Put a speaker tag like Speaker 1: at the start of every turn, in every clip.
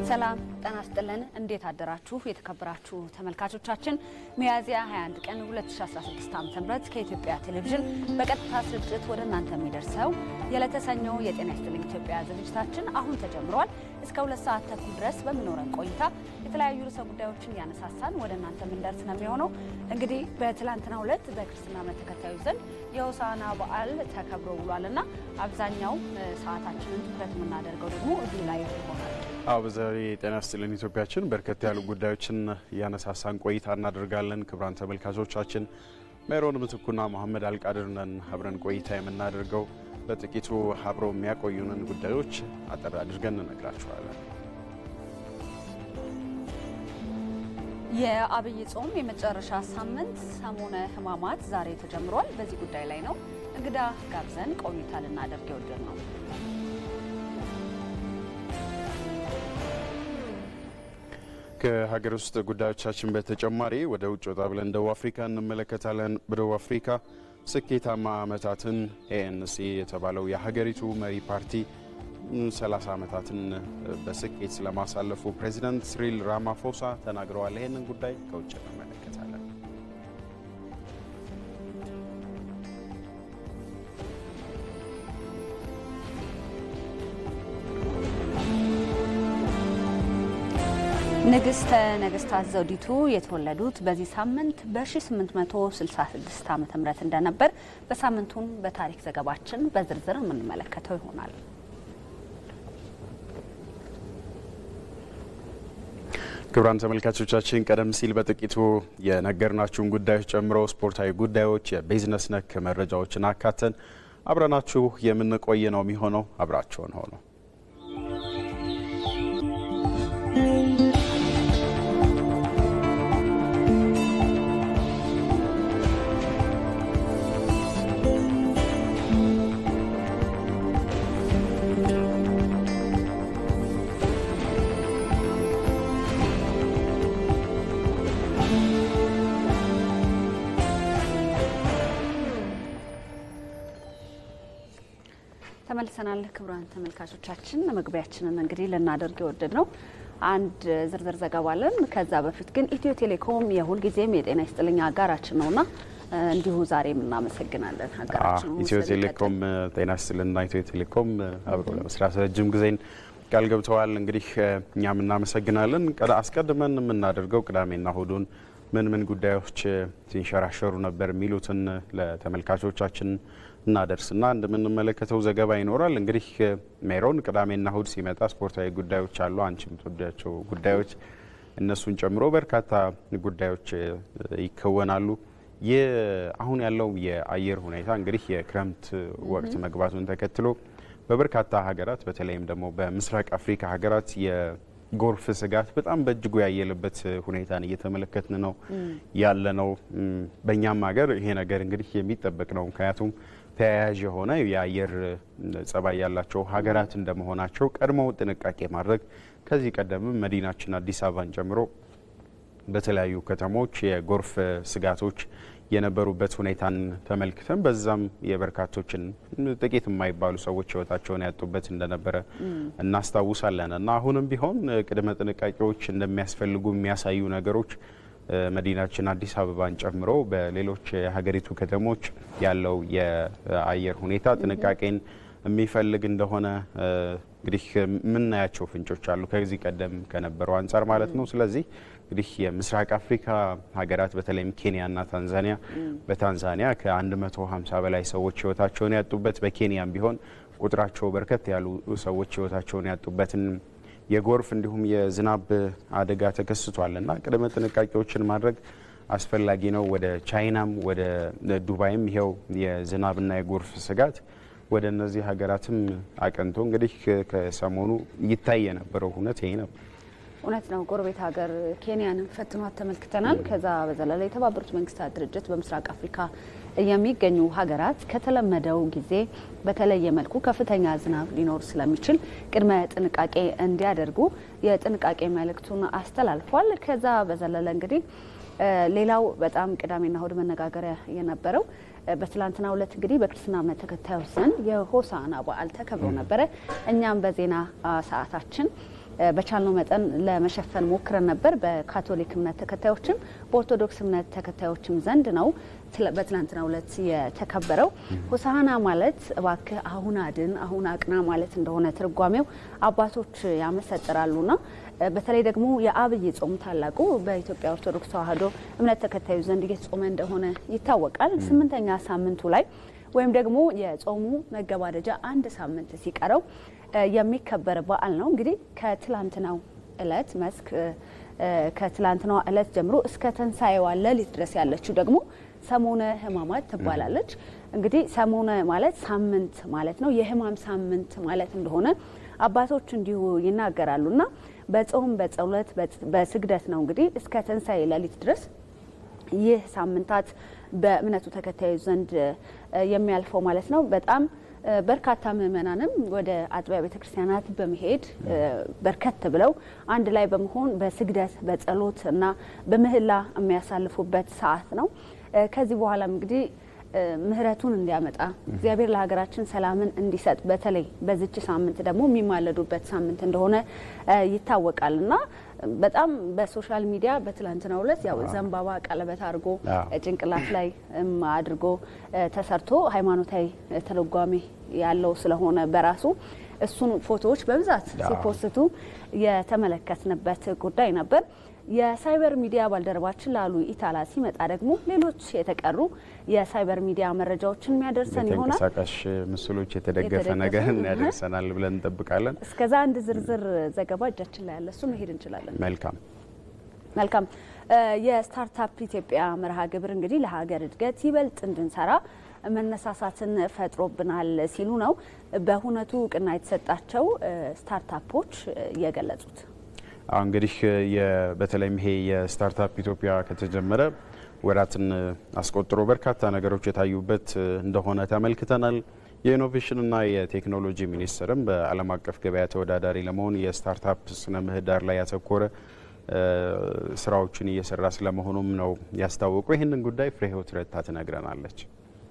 Speaker 1: ሰላም ጤና ይስጥልን። እንዴት አደራችሁ? የተከበራችሁ ተመልካቾቻችን ሚያዝያ 21 ቀን 2016 ዓ.ም ከኢትዮጵያ ቴሌቪዥን በቀጥታ ስርጭት ወደ እናንተ የሚደርሰው የዕለተ ሰኞ የጤና ይስጥልኝ ኢትዮጵያ ዝግጅታችን አሁን ተጀምሯል። እስከ ሁለት ሰዓት ተኩል ድረስ በሚኖረን ቆይታ የተለያዩ ርዕሰ ጉዳዮችን እያነሳሳን ወደ እናንተ የምንደርስ ነው የሚሆነው። እንግዲህ በትላንትናው ዕለት በክርስትና እምነት ተከታዮች ዘንድ የሆሳዕና በዓል ተከብሮ ውሏልና አብዛኛው ሰዓታችንን ትኩረት የምናደርገው ደግሞ እዚህ ላይ ይሆናል።
Speaker 2: አዎ በዛሬ የጤና ይስጥልኝ ኢትዮጵያችን በርከት ያሉ ጉዳዮችን እያነሳሳን ቆይታ እናደርጋለን። ክቡራን ተመልካቾቻችን ሜሮን ምትኩና መሐመድ አልቃድር ነን አብረን ቆይታ የምናደርገው። በጥቂቱ አብረው የሚያቆዩንን ጉዳዮች አጠር አድርገን እንነግራችኋለን።
Speaker 1: የአብይ ጾም የመጨረሻ ሳምንት ሰሞነ ሕማማት ዛሬ ተጀምሯል። በዚህ ጉዳይ ላይ ነው እንግዳ ጋብዘን ቆይታ ልናደርግ የወደድ ነው።
Speaker 2: ከሀገር ውስጥ ጉዳዮቻችን በተጨማሪ ወደ ውጭ ወጣ ብለን ደቡብ አፍሪካ እንመለከታለን። በደቡብ አፍሪካ ስኬታማ ዓመታትን ኤኤንሲ የተባለው የሀገሪቱ መሪ ፓርቲ 30 ዓመታትን በስኬት ስለማሳለፉ ፕሬዚዳንት ሲሪል ራማፎሳ ተናግረዋል። ይህንን ጉዳይ ከውጭ እንመለከታለን።
Speaker 1: ንግስተ ነገስታት ዘውዲቱ የተወለዱት በዚህ ሳምንት በ1866 ዓ ም እንደነበር በሳምንቱን በታሪክ ዘገባችን በዝርዝር የምንመለከተው ይሆናል።
Speaker 2: ክቡራን ተመልካቾቻችን ቀደም ሲል በጥቂቱ የነገርናችሁን ጉዳዮች ጨምሮ ስፖርታዊ ጉዳዮች፣ የቢዝነስ ነክ መረጃዎችን አካተን አብረናችሁ የምንቆይ ነው የሚሆነው። አብራችሁን ሆኖ
Speaker 1: ተመልሰናል። ክቡራን ተመልካቾቻችን መግቢያችንን እንግዲህ ልናደርግ የወደድ ነው አንድ ዝርዝር ዘገባ አለን። ከዛ በፊት ግን ኢትዮ ቴሌኮም የሁልጊዜም የጤና ይስጥልኝ አጋራችን ነውና እንዲሁ ዛሬም እናመሰግናለን። ሀገራችን
Speaker 2: ኢትዮ ቴሌኮም ጤና ይስጥልና ኢትዮ ቴሌኮም አብሮ ለመስራት ረጅም ጊዜን ቃል ገብተዋል። እንግዲህ እኛም እናመሰግናለን። አስቀድመን የምናደርገው ቅዳሜና እሁዱን ምን ምን ጉዳዮች ሲንሸራሸሩ ነበር የሚሉትን ለተመልካቾቻችን እናደርስና እንደምንመለከተው ዘገባ ይኖራል። እንግዲህ ሜሮን ቅዳሜና እሁድ ሲመጣ ስፖርታዊ ጉዳዮች አሉ። አንቺ የምትወዳቸው ጉዳዮች እነሱን ጨምሮ በርካታ ጉዳዮች ይከወናሉ። ይህ አሁን ያለው የአየር ሁኔታ እንግዲህ የክረምት ወቅት መግባቱን ተከትሎ በበርካታ ሀገራት በተለይም ደግሞ በምስራቅ አፍሪካ ሀገራት የጎርፍ ስጋት በጣም በእጅጉ ያየለበት ሁኔታን እየተመለከትን ነው ያለ ነው። በእኛም ሀገር ይሄ ነገር እንግዲህ የሚጠበቅ ነው። ምክንያቱም ተያያዥ የሆነ የአየር ጸባይ ያላቸው ሀገራት እንደመሆናቸው ቀድሞ ጥንቃቄ ማድረግ ከዚህ ቀደምም መዲናችን አዲስ አበባን ጨምሮ በተለያዩ ከተሞች የጎርፍ ስጋቶች የነበሩበት ሁኔታን ተመልክተን በዛም የበርካቶችን ጥቂት የማይባሉ ሰዎች ሕይወታቸውን ያጡበት እንደነበረ እናስታውሳለን እና አሁንም ቢሆን ቅድመ ጥንቃቄዎች እንደሚያስፈልጉ የሚያሳዩ ነገሮች መዲናችን አዲስ አበባን ጨምሮ በሌሎች የሀገሪቱ ከተሞች ያለው የአየር ሁኔታ ጥንቃቄን የሚፈልግ እንደሆነ እንግዲህ የምናያቸው ፍንጮች አሉ ከዚህ ቀደም ከነበረው አንጻር ማለት ነው። ስለዚህ እንግዲህ የምስራቅ አፍሪካ ሀገራት በተለይም ኬንያና ታንዛኒያ በታንዛኒያ ከ150 በላይ ሰዎች ህይወታቸውን ያጡበት በኬንያም ቢሆን ቁጥራቸው በርከት ያሉ ሰዎች ህይወታቸውን ያጡበትን የጎርፍ እንዲሁም የዝናብ አደጋ ተከስቷል እና ቅድመ ጥንቃቄዎችን ማድረግ አስፈላጊ ነው። ወደ ቻይናም ወደ ዱባይም ይኸው የዝናብና የጎርፍ ስጋት ወደ እነዚህ ሀገራትም አቀንቶ እንግዲህ ከሰሞኑ ይታይ የነበረው እውነት ይሄ ነው።
Speaker 1: እውነት ነው። ጎረቤት ሀገር ኬንያንም ፈትኗት ተመልክተናል። ከዛ በዘለለ የተባበሩት መንግስታት ድርጅት በምስራቅ አፍሪካ የሚገኙ ሀገራት ከተለመደው ጊዜ በተለየ መልኩ ከፍተኛ ዝናብ ሊኖር ስለሚችል ቅድመ ጥንቃቄ እንዲያደርጉ የጥንቃቄ መልእክቱን አስተላልፏል። ከዛ በዘለለ እንግዲህ ሌላው በጣም ቅዳሜና እሁድ መነጋገሪያ የነበረው በትላንትናው ዕለት እንግዲህ በክርስትና እምነት ተከታዮች ዘንድ የሆሳዕና በዓል ተከብሮ ነበረ። እኛም በዜና ሰዓታችን በቻልነው መጠን ለመሸፈን ሞክረን ነበር። በካቶሊክ እምነት ተከታዮችም በኦርቶዶክስ እምነት ተከታዮችም ዘንድ ነው በትናንትናው ዕለት የተከበረው። ሆሳዕና ማለት እባክህ አሁን አድን፣ አሁን አቅና ማለት እንደሆነ ትርጓሜው አባቶች ያመሰጥራሉና በተለይ ደግሞ የአብይ ጾም ታላቁ በኢትዮጵያ ኦርቶዶክስ ተዋሕዶ እምነት ተከታዩ ዘንድ እየተጾመ እንደሆነ ይታወቃል። ስምንተኛ ሳምንቱ ላይ ወይም ደግሞ የጾሙ መገባደጃ አንድ ሳምንት ሲቀረው የሚከበር በዓል ነው። እንግዲህ ከትላንትናው እለት መስክ ከትላንትናው እለት ጀምሮ እስከ ትንሣኤዋ ሌሊት ድረስ ያለችው ደግሞ ሰሞነ ሕማማት ትባላለች። እንግዲህ ሰሞነ ማለት ሳምንት ማለት ነው። የሕማም ሳምንት ማለት እንደሆነ አባቶች እንዲሁ ይናገራሉ እና በጾም በጸሎት በስግደት ነው እንግዲህ እስከ ትንሣኤ ሌሊት ድረስ ይህ ሳምንታት በእምነቱ ተከታዮች ዘንድ የሚያልፈው ማለት ነው። በጣም በርካታ ምዕመናንም ወደ አጥቢያ ቤተ ክርስቲያናት በመሄድ በርከት ብለው አንድ ላይ በመሆን በስግደት በጸሎት እና በምህላ የሚያሳልፉበት ሰዓት ነው። ከዚህ በኋላም እንግዲህ ምሕረቱን እንዲያመጣ እግዚአብሔር ለሀገራችን ሰላምን እንዲሰጥ በተለይ በዚች ሳምንት ደግሞ የሚማለዱበት ሳምንት እንደሆነ ይታወቃል እና በጣም በሶሻል ሚዲያ በትላንትናው ዕለት ያው ዘንባባ ቀለበት አድርጎ ጭንቅላት ላይ አድርጎ ተሰርቶ ሃይማኖታዊ ትርጓሜ ያለው ስለሆነ በራሱ እሱን ፎቶዎች በብዛት ሲፖስቱ የተመለከትንበት ጉዳይ ነበር። የሳይበር ሚዲያ ባልደረባችን ላሉ ኢታላ ሲመጣ ደግሞ ሌሎች የተቀሩ የሳይበር ሚዲያ መረጃዎችን የሚያደርሰን ይሆናል።
Speaker 2: ተንቀሳቃሽ ምስሎች የተደገፈ ነገር ያደርሰናል ብለን እንጠብቃለን።
Speaker 1: እስከዛ አንድ ዝርዝር ዘገባ እጃችን ላይ ያለ እሱ መሄድ እንችላለን።
Speaker 2: መልካም
Speaker 1: መልካም። የስታርታፕ ኢትዮጵያ መርሃ ግብር እንግዲህ ለሀገር እድገት ይበልጥ እንድንሰራ መነሳሳትን ፈጥሮብናል ሲሉ ነው በሁነቱ እውቅና የተሰጣቸው ስታርታፖች የገለጹት።
Speaker 2: እንግዲህ በተለይም ይሄ የስታርታፕ ኢትዮጵያ ከተጀመረ ወራትን አስቆጥሮ በርካታ ነገሮች የታዩበት እንደሆነ ተመልክተናል። የኢኖቬሽንና የቴክኖሎጂ ሚኒስቴርም በዓለም አቀፍ ገበያ ተወዳዳሪ ለመሆን የስታርታፕ ስነ ምህዳር ላይ ያተኮረ ስራዎችን እየሰራ ስለመሆኑም ነው ያስታወቁ። ይህንን ጉዳይ ፍሬ ህይወት ረታ ትነግረናለች።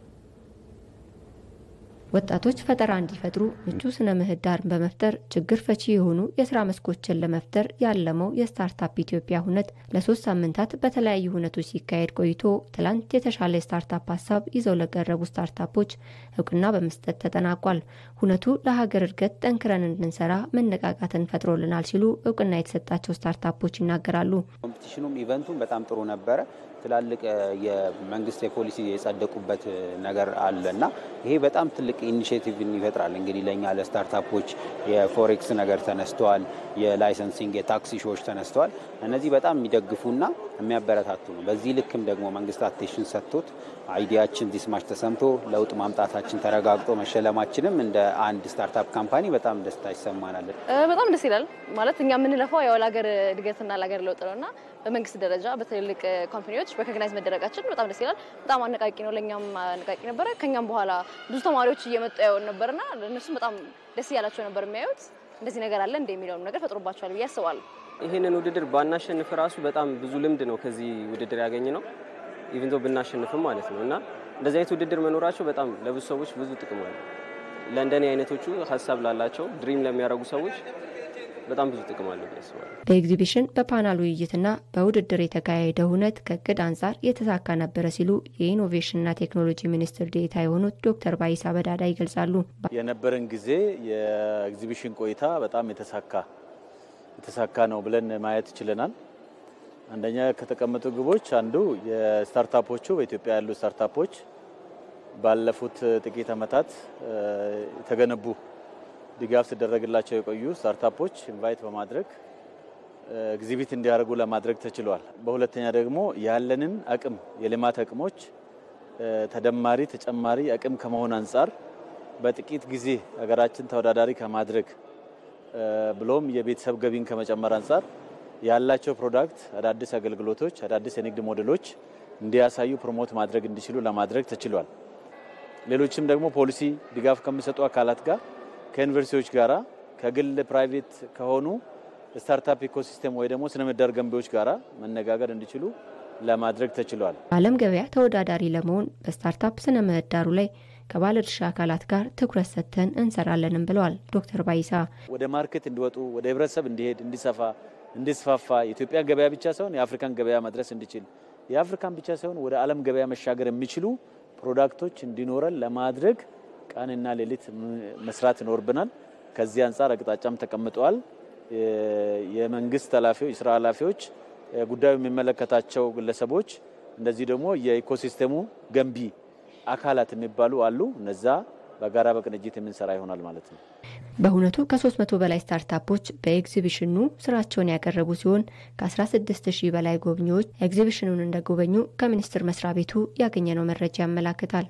Speaker 3: ወጣቶች ፈጠራ እንዲፈጥሩ ምቹ ስነ ምህዳርን በመፍጠር ችግር ፈቺ የሆኑ የስራ መስኮችን ለመፍጠር ያለመው የስታርታፕ ኢትዮጵያ ሁነት ለሶስት ሳምንታት በተለያዩ ሁነቶች ሲካሄድ ቆይቶ ትላንት የተሻለ የስታርታፕ ሀሳብ ይዘው ለቀረቡ ስታርታፖች እውቅና በመስጠት ተጠናቋል። ሁነቱ ለሀገር እድገት ጠንክረን እንድንሰራ መነቃቃትን ፈጥሮልናል ሲሉ እውቅና የተሰጣቸው ስታርታፖች ይናገራሉ።
Speaker 4: ኮምፒቲሽኑም ኢቨንቱም በጣም ጥሩ ነበረ። ትላልቅ የመንግስት የፖሊሲ የጸደቁበት ነገር አለ እና ይሄ በጣም ትልቅ ኢኒሽቲቭን ይፈጥራል። እንግዲህ ለእኛ ለስታርታፖች የፎሬክስ ነገር ተነስተዋል። የላይሰንሲንግ የታክሲ ሾዎች ተነስተዋል። እነዚህ በጣም የሚደግፉና የሚያበረታቱ ነው። በዚህ ልክም ደግሞ መንግስት አቴንሽን ሰጥቶት አይዲያችን ዲስማች ተሰምቶ ለውጥ ማምጣታችን ተረጋግጦ መሸለማችንም እንደ አንድ ስታርታፕ ካምፓኒ በጣም ደስታ ይሰማናል።
Speaker 5: በጣም ደስ ይላል። ማለት እኛ የምንለፋው ያው ለሀገር እድገትና ለሀገር ለውጥ ነው እና በመንግስት ደረጃ በትልልቅ ኮምፓኒዎች ሬኮግናይዝ መደረጋችን በጣም ደስ ይላል። በጣም አነቃቂ ነው። ለእኛም አነቃቂ ነበረ። ከኛም በኋላ ብዙ ተማሪዎች እየመጡ ያዩን ነበርና እነሱም በጣም ደስ እያላቸው ነበር የሚያዩት። እንደዚህ ነገር አለ እንደ የሚለውም ነገር ፈጥሮባቸዋል ብዬ አስባለሁ።
Speaker 6: ይህንን ውድድር ባናሸንፍ ራሱ በጣም ብዙ ልምድ ነው ከዚህ ውድድር ያገኘ ነው ኢቭን ዞ ብናሸንፍም ማለት ነው እና እንደዚህ አይነት ውድድር መኖራቸው በጣም ለብዙ ሰዎች ብዙ ጥቅም አለ። ለእንደኔ አይነቶቹ ሀሳብ ላላቸው ድሪም ለሚያደርጉ ሰዎች በጣም ብዙ ጥቅም አለው ብዬ አስባለሁ።
Speaker 3: በኤግዚቢሽን በፓናል ውይይትና በውድድር የተካሄደ ሁነት ከእቅድ አንጻር የተሳካ ነበረ ሲሉ የኢኖቬሽንና ቴክኖሎጂ ሚኒስትር ዴኤታ የሆኑት ዶክተር ባይሳ በዳዳ ይገልጻሉ።
Speaker 7: የነበረን ጊዜ የኤግዚቢሽን ቆይታ በጣም የተሳካ የተሳካ ነው ብለን ማየት ችለናል። አንደኛ ከተቀመጡ ግቦች አንዱ የስታርታፖቹ በኢትዮጵያ ያሉ ስታርታፖች ባለፉት ጥቂት ዓመታት የተገነቡ ድጋፍ ሲደረግላቸው የቆዩ ስታርታፖች ኢንቫይት በማድረግ ኤግዚቢት እንዲያደርጉ ለማድረግ ተችሏል። በሁለተኛ ደግሞ ያለንን አቅም የልማት አቅሞች ተደማሪ ተጨማሪ አቅም ከመሆን አንጻር በጥቂት ጊዜ ሀገራችን ተወዳዳሪ ከማድረግ ብሎም የቤተሰብ ገቢን ከመጨመር አንጻር ያላቸው ፕሮዳክት አዳዲስ አገልግሎቶች፣ አዳዲስ የንግድ ሞዴሎች እንዲያሳዩ ፕሮሞት ማድረግ እንዲችሉ ለማድረግ ተችሏል። ሌሎችም ደግሞ ፖሊሲ ድጋፍ ከሚሰጡ አካላት ጋር ከዩኒቨርሲቲዎች ጋራ ከግል ፕራይቬት ከሆኑ ስታርታፕ ኢኮሲስተም ወይ ደግሞ ስነ ምህዳር ገንቢዎች ጋራ መነጋገር እንዲችሉ ለማድረግ ተችሏል።
Speaker 3: በዓለም ገበያ ተወዳዳሪ ለመሆን በስታርታፕ ስነ ምህዳሩ ላይ ከባለድርሻ አካላት ጋር ትኩረት ሰጥተን እንሰራለንም ብለዋል ዶክተር ባይሳ።
Speaker 7: ወደ ማርኬት እንዲወጡ ወደ ህብረተሰብ እንዲሄድ እንዲሰፋ እንዲስፋፋ የኢትዮጵያ ገበያ ብቻ ሳይሆን የአፍሪካን ገበያ መድረስ እንዲችል የአፍሪካን ብቻ ሳይሆን ወደ ዓለም ገበያ መሻገር የሚችሉ ፕሮዳክቶች እንዲኖረን ለማድረግ ቀንና ሌሊት መስራት ይኖርብናል። ከዚህ አንጻር አቅጣጫም ተቀምጠዋል። የመንግስት ኃላፊዎች፣ የስራ ኃላፊዎች፣ ጉዳዩ የሚመለከታቸው ግለሰቦች እንደዚህ ደግሞ የኢኮሲስተሙ ገንቢ አካላት የሚባሉ አሉ። እነዛ በጋራ በቅንጅት የምንሰራ ይሆናል ማለት ነው።
Speaker 3: በእውነቱ ከ300 በላይ ስታርታፖች በኤግዚቢሽኑ ስራቸውን ያቀረቡ ሲሆን ከ16 ሺህ በላይ ጎብኚዎች ኤግዚቢሽኑን እንደጎበኙ ከሚኒስቴር መስሪያ ቤቱ ያገኘነው መረጃ ያመላክታል።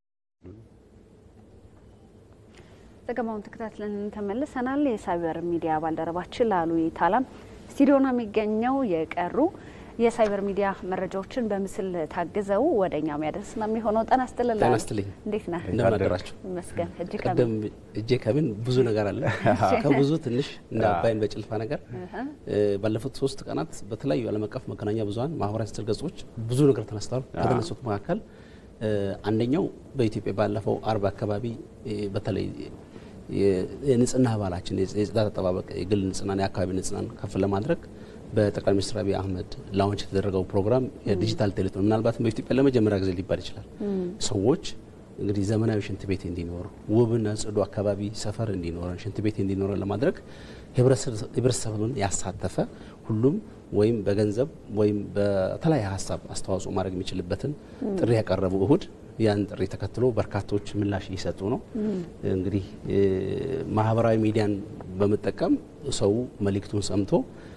Speaker 1: ዘገባውን ተከታትለን ተመልሰናል። የሳይበር ሚዲያ ባልደረባችን ላሉ ታላም ስቱዲዮ ነው የሚገኘው። የቀሩ የሳይበር ሚዲያ መረጃዎችን በምስል ታግዘው ወደ እኛ የሚያደርስ ነው የሚሆነው። ጤና ይስጥልኝ።
Speaker 8: ጤና ይስጥልኝ።
Speaker 1: እንዴት ነህ?
Speaker 8: እንደምን አደራችሁ?
Speaker 1: ይመስገን። እጅ
Speaker 8: ቀደም እጄ ከምን ብዙ ነገር አለ ከብዙ ትንሽ እንደ አባይን በጭልፋ ነገር ባለፉት ሶስት ቀናት በተለያዩ ዓለም አቀፍ መገናኛ ብዙኃን ማህበራዊ ትስስር ገጾች ብዙ ነገር ተነስተዋል። ከተነሱት መካከል አንደኛው በኢትዮጵያ ባለፈው አርብ አካባቢ በተለይ የንጽህና ባህላችን የጽዳት አጠባበቅ የግል ንጽህናን የአካባቢ ንጽህናን ከፍ ለማድረግ በጠቅላይ ሚኒስትር አብይ አህመድ ላውንች የተደረገው ፕሮግራም የዲጂታል ቴሌቶን ምናልባትም በኢትዮጵያ ለመጀመሪያ ጊዜ ሊባል ይችላል። ሰዎች እንግዲህ ዘመናዊ ሽንት ቤት እንዲኖር ውብና ጽዱ አካባቢ ሰፈር እንዲኖረን ሽንት ቤት እንዲኖረን ለማድረግ ህብረተሰብን ያሳተፈ ሁሉም ወይም በገንዘብ ወይም በተለያየ ሀሳብ አስተዋጽኦ ማድረግ የሚችልበትን ጥሪ ያቀረቡ እሁድ ያን ጥሪ ተከትሎ በርካቶች ምላሽ እየሰጡ ነው። እንግዲህ ማህበራዊ ሚዲያን በመጠቀም ሰው መልእክቱን ሰምቶ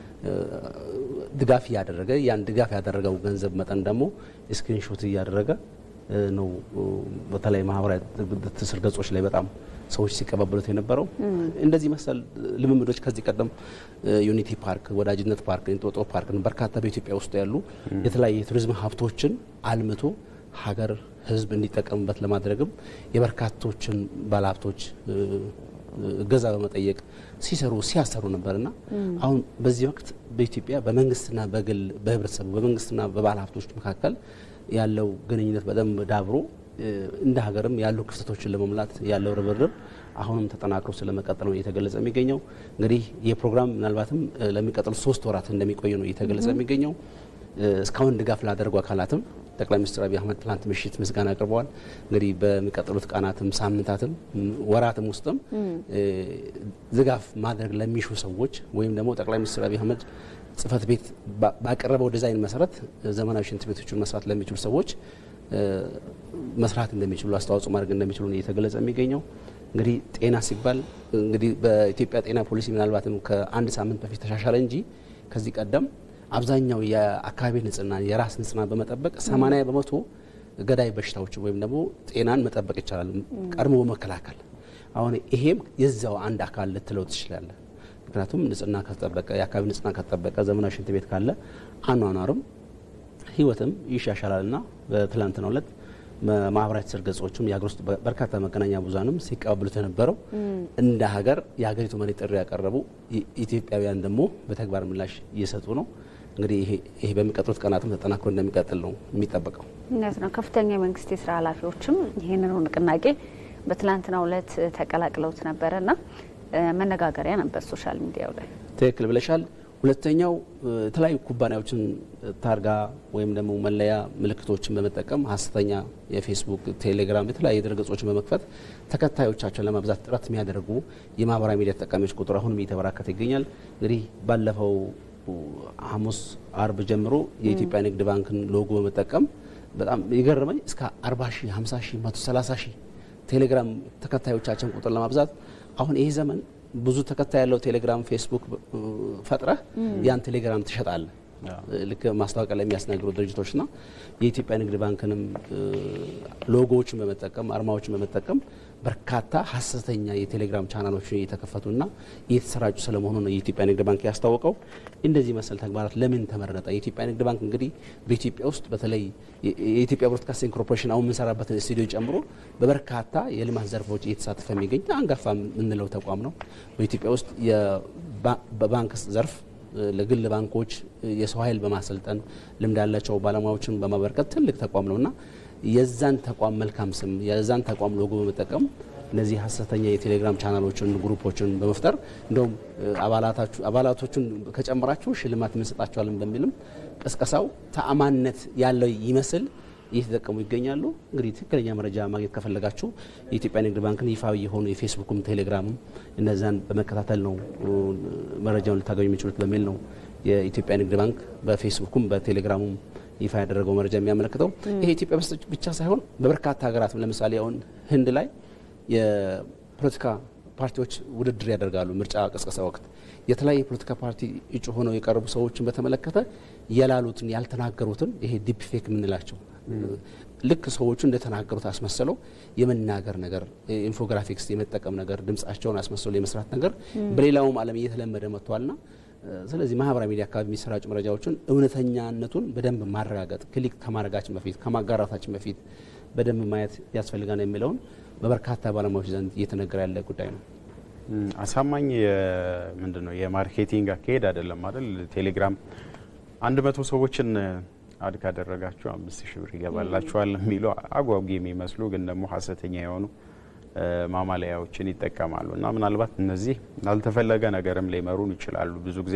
Speaker 8: ድጋፍ እያደረገ ያን ድጋፍ ያደረገው ገንዘብ መጠን ደግሞ ስክሪንሾት እያደረገ ነው። በተለይ ማህበራዊ ትስስር ገጾች ላይ በጣም ሰዎች ሲቀባበሉት የነበረው እንደዚህ መሰል ልምምዶች ከዚህ ቀደም ዩኒቲ ፓርክ፣ ወዳጅነት ፓርክ፣ እንጦጦ ፓርክ በርካታ በኢትዮጵያ ውስጥ ያሉ የተለያዩ የቱሪዝም ሀብቶችን አልምቶ ሀገር ሕዝብ እንዲጠቀምበት ለማድረግም የበርካቶችን ባለሀብቶች እገዛ በመጠየቅ ሲሰሩ ሲያሰሩ ነበርና አሁን በዚህ ወቅት በኢትዮጵያ በመንግስትና በግል በህብረተሰቡ በመንግስትና በባለ ሀብቶች መካከል ያለው ግንኙነት በደንብ ዳብሮ እንደ ሀገርም ያሉ ክፍተቶችን ለመሙላት ያለው ርብርብ አሁንም ተጠናክሮ ስለመቀጠል ነው እየተገለጸ የሚገኘው። እንግዲህ ይህ ፕሮግራም ምናልባትም ለሚቀጥሉት ሶስት ወራት እንደሚቆይ ነው እየተገለጸ የሚገኘው። እስካሁን ድጋፍ ላደረጉ አካላትም ጠቅላይ ሚኒስትር አብይ አህመድ ትላንት ምሽት ምስጋና አቅርበዋል። እንግዲህ በሚቀጥሉት ቀናትም ሳምንታትም ወራትም ውስጥም ድጋፍ ማድረግ ለሚሹ ሰዎች ወይም ደግሞ ጠቅላይ ሚኒስትር አብይ አህመድ ጽህፈት ቤት ባቀረበው ዲዛይን መሰረት ዘመናዊ ሽንት ቤቶችን መስራት ለሚችሉ ሰዎች መስራት እንደሚችሉ አስተዋጽኦ ማድረግ እንደሚችሉ ነው እየተገለጸ የሚገኘው። እንግዲህ ጤና ሲባል እንግዲህ በኢትዮጵያ ጤና ፖሊሲ ምናልባትም ከአንድ ሳምንት በፊት ተሻሻለ እንጂ ከዚህ ቀደም አብዛኛው የአካባቢ ንጽህና የራስ ንጽህና በመጠበቅ 80 በመቶ ገዳይ በሽታዎች ወይም ደግሞ ጤናን መጠበቅ ይቻላል ቀድሞ በመከላከል አሁን ይሄም የዛው አንድ አካል ልትለው ትችላለህ። ምክንያቱም ንጽህና ከተጠበቀ የአካባቢ ንጽህና ከተጠበቀ ዘመናዊ ሽንት ቤት ካለ አኗኗርም ህይወትም ይሻሻላል እና በትላንትናው ዕለት ማህበራዊ ትስስር ገጾችም የሀገር ውስጥ በርካታ መገናኛ ብዙሃንም ሲቀባበሉት የነበረው እንደ ሀገር የሀገሪቱ መሪ ጥሪ ያቀረቡ ኢትዮጵያውያን ደግሞ በተግባር ምላሽ እየሰጡ ነው። እንግዲህ ይሄ በሚቀጥሉት ቀናትም ተጠናክሮ እንደሚቀጥል ነው የሚጠበቀው።
Speaker 1: እውነት ነው። ከፍተኛ የመንግስት የስራ ኃላፊዎችም ይህንኑ ንቅናቄ በትላንትናው ዕለት ተቀላቅለውት ነበረና መነጋገሪያ ነበር ሶሻል ሚዲያው ላይ።
Speaker 8: ትክክል ብለሻል። ሁለተኛው የተለያዩ ኩባንያዎችን ታርጋ ወይም ደግሞ መለያ ምልክቶችን በመጠቀም ሀሰተኛ የፌስቡክ፣ ቴሌግራም የተለያዩ ድረገጾችን በመክፈት ተከታዮቻቸውን ለማብዛት ጥረት የሚያደርጉ የማህበራዊ ሚዲያ ተጠቃሚዎች ቁጥር አሁንም እየተበራከተ ይገኛል። እንግዲህ ባለፈው ሐሙስ አርብ ጀምሮ የኢትዮጵያ ንግድ ባንክን ሎጎ በመጠቀም በጣም የገረመኝ እስከ 40 ሺህ 50 ሺህ 130 ሺህ ቴሌግራም ተከታዮቻቸውን ቁጥር ለማብዛት አሁን ይሄ ዘመን ብዙ ተከታይ ያለው ቴሌግራም፣ ፌስቡክ ፈጥረህ ያን ቴሌግራም ትሸጣለህ። ልክ ማስታወቂያ ላይ የሚያስነግሩ ድርጅቶችና የኢትዮጵያ ንግድ ባንክንም ሎጎዎችን በመጠቀም አርማዎችን በመጠቀም በርካታ ሀሰተኛ የቴሌግራም ቻናሎችን እየተከፈቱና እየተሰራጩ ስለመሆኑ ነው የኢትዮጵያ ንግድ ባንክ ያስታወቀው። እንደዚህ መሰል ተግባራት ለምን ተመረጠ? የኢትዮጵያ ንግድ ባንክ እንግዲህ በኢትዮጵያ ውስጥ በተለይ የኢትዮጵያ ብሮድካስቲንግ ኮርፖሬሽን አሁን የምንሰራበትን ስቱዲዮ ጨምሮ በበርካታ የልማት ዘርፎች እየተሳተፈ የሚገኝ አንጋፋ የምንለው ተቋም ነው። በኢትዮጵያ ውስጥ በባንክ ዘርፍ ለግል ባንኮች የሰው ኃይል በማሰልጠን ልምድ ያላቸው ባለሙያዎችን በማበርከት ትልቅ ተቋም ነውና የዛን ተቋም መልካም ስም የዛን ተቋም ሎጎ በመጠቀም እነዚህ ሀሰተኛ የቴሌግራም ቻናሎችን ግሩፖችን በመፍጠር እንደውም አባላቶቹን ከጨመራችሁ ሽልማት እንሰጣቸዋለን በሚልም ቅስቀሳው ተአማንነት ያለው ይመስል እየተጠቀሙ ይገኛሉ። እንግዲህ ትክክለኛ መረጃ ማግኘት ከፈለጋችሁ የኢትዮጵያ ንግድ ባንክን ይፋዊ የሆኑ የፌስቡክም ቴሌግራምም እነዛን በመከታተል ነው መረጃውን ልታገኙ የሚችሉት በሚል ነው የኢትዮጵያ ንግድ ባንክ በፌስቡኩም በቴሌግራሙም ይፋ ያደረገው መረጃ የሚያመለክተው። ይሄ ኢትዮጵያ ውስጥ ብቻ ሳይሆን በበርካታ ሀገራት ለምሳሌ አሁን ህንድ ላይ የፖለቲካ ፓርቲዎች ውድድር ያደርጋሉ። ምርጫ ቅስቀሳ ወቅት የተለያየ የፖለቲካ ፓርቲ እጩ ሆነው የቀረቡ ሰዎችን በተመለከተ ያላሉትን ያልተናገሩትን ይሄ ዲፕ ፌክ የምንላቸው ልክ ሰዎቹ እንደተናገሩት አስመሰለው የመናገር ነገር፣ ኢንፎግራፊክስ የመጠቀም ነገር፣ ድምጻቸውን አስመስለው የመስራት ነገር በሌላውም ዓለም እየተለመደ መጥቷልና ስለዚህ ማህበራዊ ሚዲያ አካባቢ የሚሰራጩ መረጃዎችን እውነተኛነቱን በደንብ ማረጋገጥ ክሊክ ከማድረጋችን በፊት ከማጋራታችን በፊት በደንብ ማየት ያስፈልጋል የሚለውን በበርካታ ባለሙያዎች ዘንድ እየተነገረ ያለ ጉዳይ ነው።
Speaker 2: አሳማኝ ምንድን ነው የማርኬቲንግ አካሄድ አይደለም አይደል? ቴሌግራም አንድ መቶ ሰዎችን አድ ካደረጋችሁ አምስት ሺህ ብር ይገባላችኋል የሚሉ አጓጊ የሚመስሉ ግን ደግሞ ሀሰተኛ የሆኑ ማማለያዎችን ይጠቀማሉ እና ምናልባት እነዚህ ላልተፈለገ ነገርም ሊመሩን ይችላሉ። ብዙ ጊዜ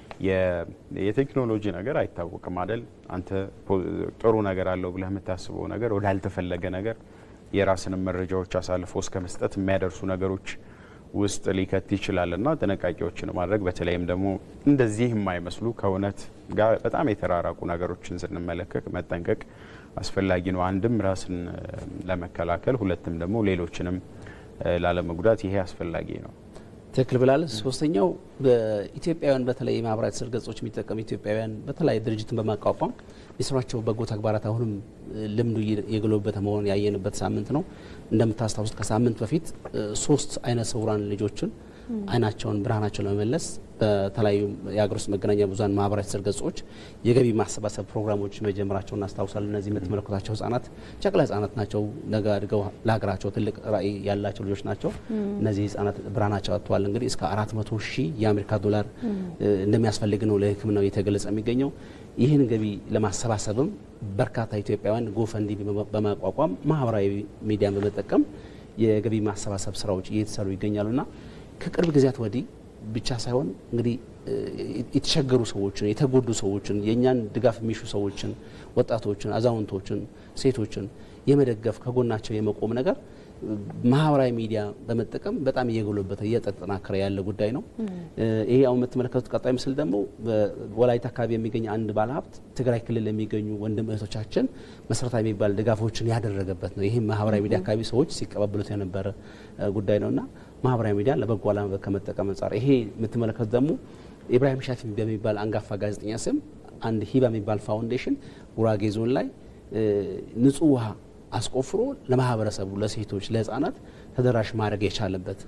Speaker 2: የቴክኖሎጂ ነገር አይታወቅም አይደል? አንተ ጥሩ ነገር አለው ብለህ የምታስበው ነገር ወዳልተፈለገ ነገር የራስንም መረጃዎች አሳልፎ እስከ መስጠት የሚያደርሱ ነገሮች ውስጥ ሊከት ይችላል እና ጥንቃቄዎችን ማድረግ በተለይም ደግሞ እንደዚህ የማይመስሉ ከእውነት ጋር በጣም የተራራቁ ነገሮችን ስንመለከት መጠንቀቅ አስፈላጊ ነው። አንድም ራስን ለመከላከል፣ ሁለትም ደግሞ ሌሎችንም ላለመጉዳት ይሄ አስፈላጊ ነው።
Speaker 8: ትክክል ብላል። ሶስተኛው በኢትዮጵያውያን በተለይ የማህበራዊ ትስስር ገጾች የሚጠቀሙ ኢትዮጵያውያን በተለያየ ድርጅትን በማቋቋም የስራቸው በጎ ተግባራት አሁንም ልምዱ የገሎበት መሆኑን ያየንበት ሳምንት ነው። እንደምታስታውሱት ከሳምንት በፊት ሶስት አይነ ስውራን ልጆችን አይናቸውን ብርሃናቸውን ለመመለስ በተለያዩ የሀገር ውስጥ መገናኛ ብዙኃን ማህበራዊ ትስስር ገጾች የገቢ ማሰባሰብ ፕሮግራሞች መጀመራቸውን እናስታውሳለን። እነዚህ የምትመለከቷቸው ህጻናት ጨቅላ ህጻናት ናቸው። ነገ አድገው ለሀገራቸው ትልቅ ራዕይ ያላቸው ልጆች ናቸው። እነዚህ ህጻናት ብርሃናቸው አጥተዋል። እንግዲህ እስከ አራት መቶ ሺህ የአሜሪካ ዶላር እንደሚያስፈልግ ነው ለሕክምናው እየተገለጸ የሚገኘው። ይህን ገቢ ለማሰባሰብም በርካታ ኢትዮጵያውያን ጎፈንዲ በማቋቋም ማህበራዊ ሚዲያን በመጠቀም የገቢ ማሰባሰብ ስራዎች እየተሰሩ ይገኛሉና ከቅርብ ጊዜያት ወዲህ ብቻ ሳይሆን እንግዲህ የተቸገሩ ሰዎችን የተጎዱ ሰዎችን የእኛን ድጋፍ የሚሹ ሰዎችን፣ ወጣቶችን፣ አዛውንቶችን፣ ሴቶችን የመደገፍ ከጎናቸው የመቆም ነገር ማህበራዊ ሚዲያ በመጠቀም በጣም እየጎለበተ እየተጠናከረ ያለ ጉዳይ ነው። ይሄ አሁን የምትመለከቱት ቀጣይ ምስል ደግሞ በወላይታ አካባቢ የሚገኝ አንድ ባለሀብት ትግራይ ክልል የሚገኙ ወንድም እህቶቻችን መሰረታዊ የሚባል ድጋፎችን ያደረገበት ነው። ይህም ማህበራዊ ሚዲያ አካባቢ ሰዎች ሲቀባበሉት የነበረ ጉዳይ ነውና ማህበራዊ ሚዲያ ለበጎ ዓላማ ከመጠቀም አንጻር ይሄ የምትመለከቱት ደግሞ ኢብራሂም ሻፊ በሚባል አንጋፋ ጋዜጠኛ ስም አንድ ሂባ የሚባል ፋውንዴሽን ጉራጌ ዞን ላይ ንጹህ ውሃ አስቆፍሮ ለማህበረሰቡ፣ ለሴቶች፣ ለህፃናት ተደራሽ ማድረግ የቻለበት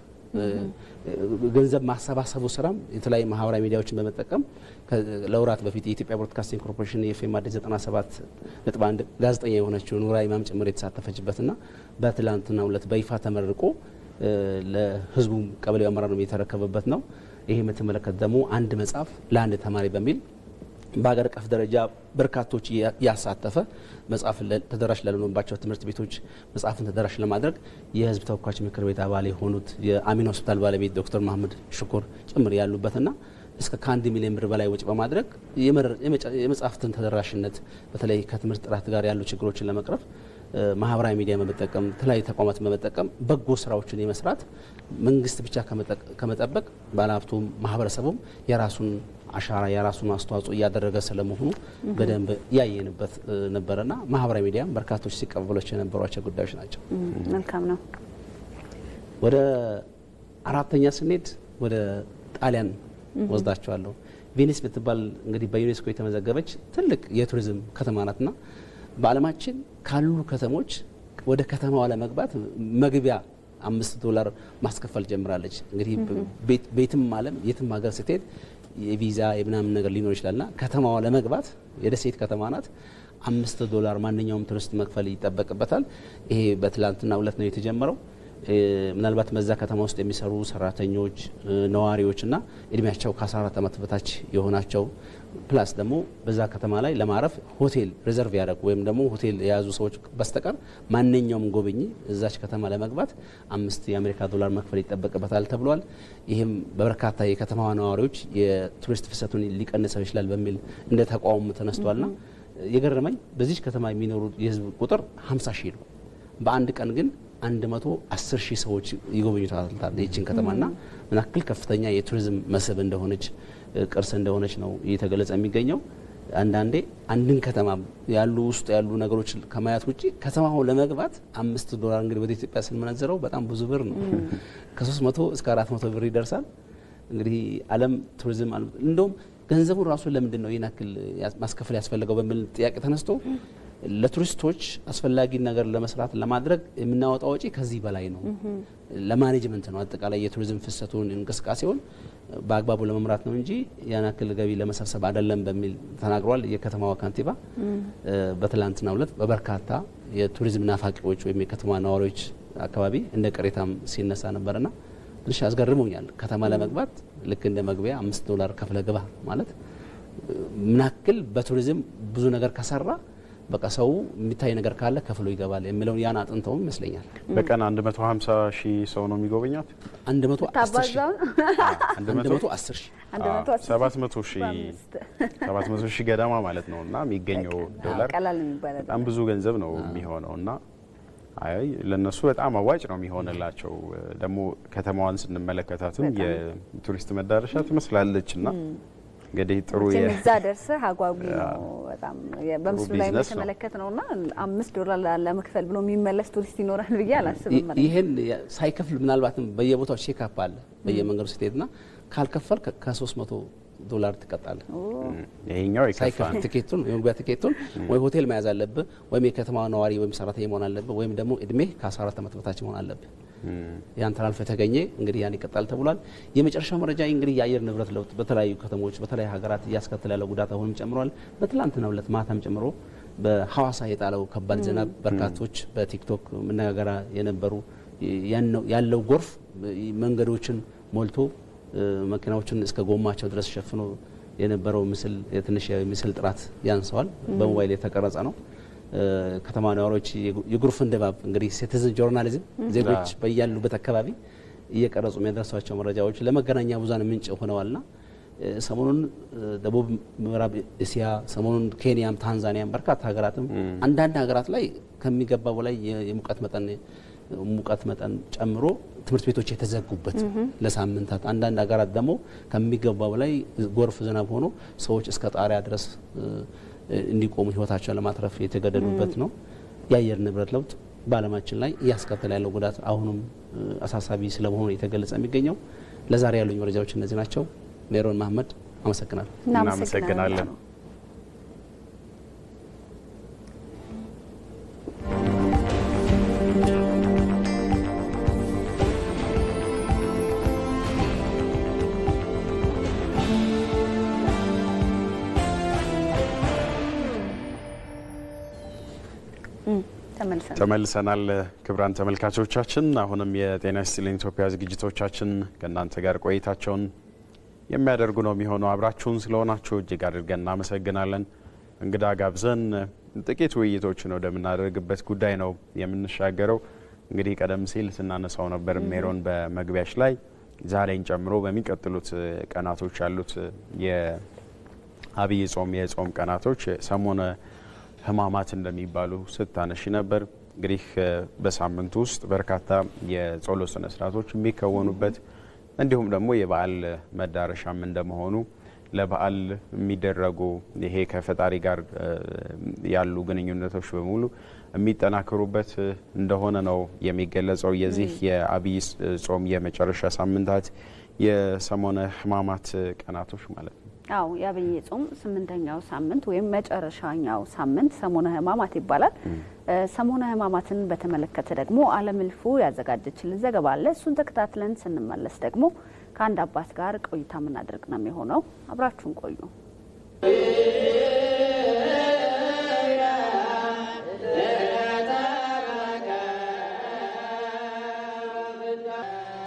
Speaker 8: ገንዘብ ማሰባሰቡ ስራም የተለያዩ ማህበራዊ ሚዲያዎችን በመጠቀም ለወራት በፊት የኢትዮጵያ ብሮድካስቲንግ ኮርፖሬሽን የኤፍኤም አዲስ 97 ነጥብ አንድ ጋዜጠኛ የሆነችው ኑራ ኢማም ጭምር የተሳተፈችበትና በትላንትናው ዕለት በይፋ ተመርቆ ለህዝቡ ቀበሌው አመራር የተረከበበት ነው። ይሄ የምትመለከት ደግሞ አንድ መጽሐፍ ለአንድ ተማሪ በሚል በሀገር አቀፍ ደረጃ በርካቶች ያሳተፈ መጽሐፍ ተደራሽ ላልሆኑባቸው ትምህርት ቤቶች መጽሐፍን ተደራሽ ለማድረግ የህዝብ ተወካዮች ምክር ቤት አባል የሆኑት የአሚን ሆስፒታል ባለቤት ዶክተር መሀመድ ሽኩር ጭምር ያሉበትና እስከ ከአንድ ሚሊዮን ብር በላይ ወጪ በማድረግ የመጽሐፍትን ተደራሽነት በተለይ ከትምህርት ጥራት ጋር ያሉ ችግሮችን ለመቅረፍ ማህበራዊ ሚዲያ በመጠቀም የተለያዩ ተቋማትን በመጠቀም በጎ ስራዎችን የመስራት መንግስት ብቻ ከመጠበቅ ባለሀብቱም ማህበረሰቡም የራሱን አሻራ የራሱን አስተዋጽኦ እያደረገ ስለመሆኑ በደንብ ያየንበት ነበረና ማህበራዊ ሚዲያም በርካቶች ሲቀበሏቸው የነበሯቸው ጉዳዮች ናቸው።
Speaker 1: መልካም ነው።
Speaker 8: ወደ አራተኛ ስንሄድ ወደ ጣሊያን ወስዳቸዋለሁ። ቬኒስ ብትባል እንግዲህ በዩኔስኮ የተመዘገበች ትልቅ የቱሪዝም ከተማ ናትና በዓለማችን ካሉ ከተሞች ወደ ከተማዋ ለመግባት መግቢያ አምስት ዶላር ማስከፈል ጀምራለች። እንግዲህ ቤትም ዓለም የትም ሀገር ስትሄድ የቪዛ የምናምን ነገር ሊኖር ይችላልና ከተማዋ ለመግባት የደሴት ከተማ ናት። አምስት ዶላር ማንኛውም ቱሪስት መክፈል ይጠበቅበታል። ይሄ በትላንትና ሁለት ነው የተጀመረው። ምናልባት በዛ ከተማ ውስጥ የሚሰሩ ሰራተኞች፣ ነዋሪዎችና እድሜያቸው ከ14 ዓመት በታች የሆናቸው ፕላስ ደግሞ በዛ ከተማ ላይ ለማረፍ ሆቴል ሪዘርቭ ያደረጉ ወይም ደግሞ ሆቴል የያዙ ሰዎች በስተቀር ማንኛውም ጎብኚ እዛች ከተማ ለመግባት አምስት የአሜሪካ ዶላር መክፈል ይጠበቅበታል ተብሏል። ይህም በበርካታ የከተማዋ ነዋሪዎች የቱሪስት ፍሰቱን ሊቀንሰው ይችላል በሚል እንደ ተቃውሞ ተነስቷልና የገረመኝ በዚች ከተማ የሚኖሩ የህዝብ ቁጥር 50 ሺህ ነው። በአንድ ቀን ግን 110 ሺህ ሰዎች ይጎበኙታል ይችን ከተማና ምን ያክል ከፍተኛ የቱሪዝም መስህብ እንደሆነች ቅርስ እንደሆነች ነው እየተገለጸ የሚገኘው። አንዳንዴ አንድን ከተማ ያሉ ውስጥ ያሉ ነገሮች ከማየት ውጭ ከተማው ለመግባት አምስት ዶላር እንግዲህ ወደ ኢትዮጵያ ስንመነዝረው በጣም ብዙ ብር ነው። ከሶስት መቶ እስከ አራት መቶ ብር ይደርሳል። እንግዲህ ዓለም ቱሪዝም እንደውም ገንዘቡን ራሱ ለምንድን ነው ይህን ያክል ማስከፈል ያስፈለገው በሚል ጥያቄ ተነስቶ ለቱሪስቶች አስፈላጊ ነገር ለመስራት ለማድረግ የምናወጣው ወጪ ከዚህ በላይ ነው። ለማኔጅመንት ነው። አጠቃላይ የቱሪዝም ፍሰቱን እንቅስቃሴውን በአግባቡ ለመምራት ነው እንጂ ያን ያክል ገቢ ለመሰብሰብ አይደለም በሚል ተናግሯል። የከተማዋ ከንቲባ በትላንትናው ዕለት በበርካታ የቱሪዝም ናፋቂዎች ወይም የከተማ ነዋሪዎች አካባቢ እንደ ቅሬታም ሲነሳ ነበርና ትንሽ አስገርሞኛል። ከተማ ለመግባት ልክ እንደ መግቢያ አምስት ዶላር ከፍለ ግባ ማለት ምናክል በቱሪዝም ብዙ ነገር ከሰራ በቃ ሰው የሚታይ ነገር ካለ ከፍሎ ይገባል የሚለውን ያን አጥንተውም ይመስለኛል።
Speaker 2: በቀን 150 ሺህ ሰው ነው የሚጎበኛት።
Speaker 8: 110 ሺህ
Speaker 1: ታባዛው
Speaker 8: 110 ሺህ
Speaker 2: ሰባት መቶ ሺህ ሰባት መቶ ሺህ ገደማ ማለት ነው እና የሚገኘው ዶላር
Speaker 1: ቀላል የሚባል
Speaker 2: በጣም ብዙ ገንዘብ ነው የሚሆነው እና አይ ለነሱ በጣም አዋጭ ነው የሚሆንላቸው። ደግሞ ከተማዋን ስንመለከታትም የቱሪስት መዳረሻ ትመስላለች እና እንግዲህ ጥሩ የ
Speaker 1: እዛ ደርሰህ አጓጊ ነው በጣም በምስሉ ላይ
Speaker 2: ቢዝነስ ነው።
Speaker 1: የተመለከት ነው እና አምስት ዶላር ለመክፈል ብሎ የሚመለስ ቱሪስት ይኖራል ብዬ አላስብም። እኔ።
Speaker 8: ይህን ሳይከፍል ምናልባትም በየቦታው ቼክአፕ አለ በየመንገዱ ስትሄድና ካልከፈል ከ300 ዶላር ትቀጣለህ።
Speaker 2: ይሄኛው የከፋ
Speaker 8: ሳይከፍል
Speaker 2: ነው።
Speaker 8: ትኬቱን የመግቢያ ትኬቱን ወይ ሆቴል መያዝ አለብህ ወይም የከተማ ነዋሪ ወይም ሰራተኛ መሆን አለብህ ወይም ደግሞ እድሜ ከ14 ዓመት በታች መሆን አለብህ። ያን ተላልፎ የተገኘ እንግዲህ ያን ይቀጣል ተብሏል። የመጨረሻው መረጃ እንግዲህ የአየር ንብረት ለውጥ በተለያዩ ከተሞች በተለያዩ ሀገራት እያስከተለ ያለው ጉዳት አሁንም ጨምሯል። በትላንትናው ዕለት ማታም ጨምሮ በሐዋሳ የጣለው ከባድ ዝናብ በርካቶች በቲክቶክ መነጋገሪያ የነበሩ ያነው- ያለው ጎርፍ መንገዶችን ሞልቶ እ፣ መኪናዎችን እስከ ጎማቸው ድረስ ሸፍኖ የነበረው ምስል የትንሽ የምስል ጥራት ያንሰዋል። በሞባይል የተቀረጸ ነው። እ፣ ከተማ ነዋሪዎች የጉ- የጎርፍን ድባብ እንግዲህ ሲቲዝን ጆርናሊዝም ዜጎች በያሉበት አካባቢ እየቀረጹ የሚያደርሷቸው መረጃዎች ለመገናኛ ብዙሃን ምንጭ ሆነዋልና እ፣ ሰሞኑን እ፣ ደቡብ ምዕራብ እስያ ሰሞኑን ኬንያም ታንዛኒያም በርካታ ሀገራትም አንዳንድ ሀገራት ላይ ከሚገባው በላይ የ- የሙቀት መጠን ሙቀት መጠን ጨምሮ ትምህርት ቤቶች የተዘጉበት ለሳምንታት፣ አንዳንድ ሀገራት ደግሞ ከሚገባው በላይ ጎርፍ ዝናብ ሆኖ ሰዎች እስከ ጣሪያ ድረስ እ፣ እንዲቆሙ ሕይወታቸውን ለማትረፍ የተገደዱበት ነው። የአየር ንብረት ለውጥ በዓለማችን ላይ እያስከተለ ያለው ጉዳት አሁንም እ፣ አሳሳቢ ስለመሆኑ የተገለጸ የሚገኘው። ለዛሬ ያሉኝ መረጃዎች እነዚህ ናቸው። ሜሮን መሀመድ አመሰግናለሁ።
Speaker 2: እናመሰግናለን።
Speaker 1: ተመልሰን
Speaker 2: ተመልሰናል። ክቡራን ተመልካቾቻችን አሁንም የጤና ይስጥልኝ ኢትዮጵያ ዝግጅቶቻችን ከእናንተ ጋር ቆይታቸውን የሚያደርጉ ነው የሚሆነው። አብራችሁን ስለሆናችሁ እጅግ አድርገን እናመሰግናለን። እንግዳ ጋብዘን ጥቂት ውይይቶችን ወደምናደርግበት ጉዳይ ነው የምንሻገረው። እንግዲህ ቀደም ሲል ስናነሳው ነበር ሜሮን በመግቢያሽ ላይ ዛሬን ጨምሮ በሚቀጥሉት ቀናቶች ያሉት የአብይ ጾም የጾም ቀናቶች ሰሞነ ሕማማት እንደሚባሉ ስታነሺ ነበር። እንግዲህ በሳምንቱ ውስጥ በርካታ የጸሎት ስነ ስርዓቶች የሚከወኑበት እንዲሁም ደግሞ የበዓል መዳረሻም እንደመሆኑ ለበዓል የሚደረጉ ይሄ ከፈጣሪ ጋር ያሉ ግንኙነቶች በሙሉ የሚጠናከሩበት እንደሆነ ነው የሚገለጸው። የዚህ የአብይ ጾም የመጨረሻ ሳምንታት የሰሞነ ሕማማት ቀናቶች ማለት ነው።
Speaker 1: አዎ የአብይ ጾም ስምንተኛው ሳምንት ወይም መጨረሻኛው ሳምንት ሰሞነ ሕማማት ይባላል። ሰሞነ ሕማማትን በተመለከተ ደግሞ አለም እልፉ ያዘጋጀችልን ዘገባ አለ። እሱን ተከታትለን ስንመለስ ደግሞ ከአንድ አባት ጋር ቆይታ የምናደርግ ነው የሚሆነው። አብራችሁን ቆዩ።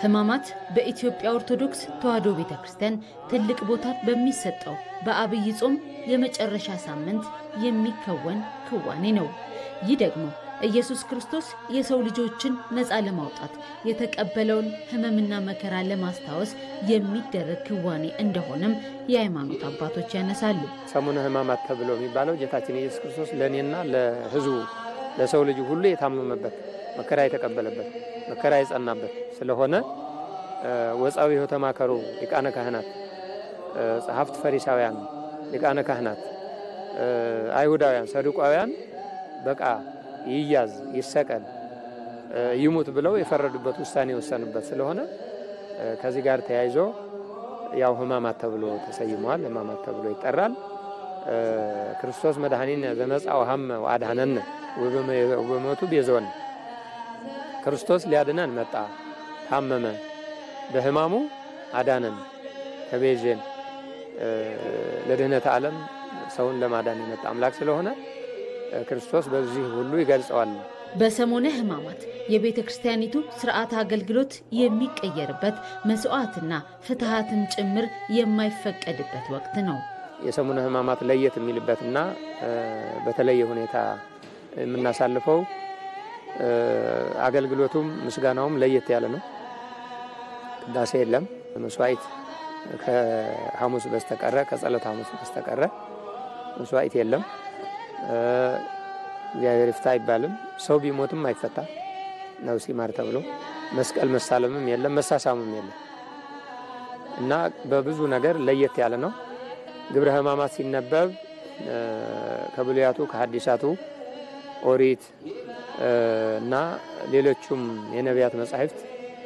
Speaker 9: ሕማማት በኢትዮጵያ ኦርቶዶክስ ተዋሕዶ ቤተ ክርስቲያን ትልቅ ቦታ በሚሰጠው በአብይ ጾም የመጨረሻ ሳምንት የሚከወን ክዋኔ ነው። ይህ ደግሞ ኢየሱስ ክርስቶስ የሰው ልጆችን ነፃ ለማውጣት የተቀበለውን ሕመምና መከራ ለማስታወስ የሚደረግ ክዋኔ እንደሆነም የሃይማኖት አባቶች ያነሳሉ።
Speaker 10: ሰሙነ ሕማማት ተብሎ የሚባለው ጌታችን ኢየሱስ ክርስቶስ ለእኔና ለሕዝቡ ለሰው ልጅ ሁሉ የታመመበት መከራ የተቀበለበት መከራ የጸናበት ስለሆነ ወፃዊሁ ተማከሩ ሊቃነ ካህናት፣ ጸሐፍት ፈሪሳውያን፣ ሊቃነ ካህናት፣ አይሁዳውያን፣ ሰዱቃውያን በቃ ይያዝ፣ ይሰቀል፣ ይሙት ብለው የፈረዱበት ውሳኔ የወሰኑበት ስለሆነ ከዚህ ጋር ተያይዞ ያው ሕማማት ተብሎ ተሰይመዋል። ሕማማት ተብሎ ይጠራል። ክርስቶስ መድኃኒነ ዘመጻ ወሀመ ወአድኀነነ ወበሞቱ ቤዞን ክርስቶስ ሊያድነን መጣ፣ ታመመ፣ በሕማሙ አዳነን፣ ተቤዤን። ለድህነተ ዓለም ሰውን ለማዳን የመጣ አምላክ ስለሆነ ክርስቶስ በዚህ ሁሉ ይገልጸዋል።
Speaker 9: በሰሞነ ሕማማት የቤተ ክርስቲያኒቱ ስርዓተ አገልግሎት የሚቀየርበት መስዋዕትና ፍትሐትም ጭምር የማይፈቀድበት ወቅት ነው።
Speaker 10: የሰሙነ ሕማማት ለየት የሚልበትና በተለየ ሁኔታ የምናሳልፈው አገልግሎቱም ምስጋናውም ለየት ያለ ነው። ቅዳሴ የለም። መስዋዕት ከሐሙስ በስተቀረ ከጸሎት ሐሙስ በስተቀረ መስዋዕት የለም። እግዚአብሔር ይፍታ አይባልም። ሰው ቢሞትም አይፈታ ነፍስ ይማር ተብሎ መስቀል መሳለምም የለም መሳሳሙም የለም እና በብዙ ነገር ለየት ያለ ነው። ግብረ ሕማማት ሲነበብ ከብሉያቱ ከሐዲሳቱ ኦሪት እና ሌሎቹም የነቢያት መጻሕፍት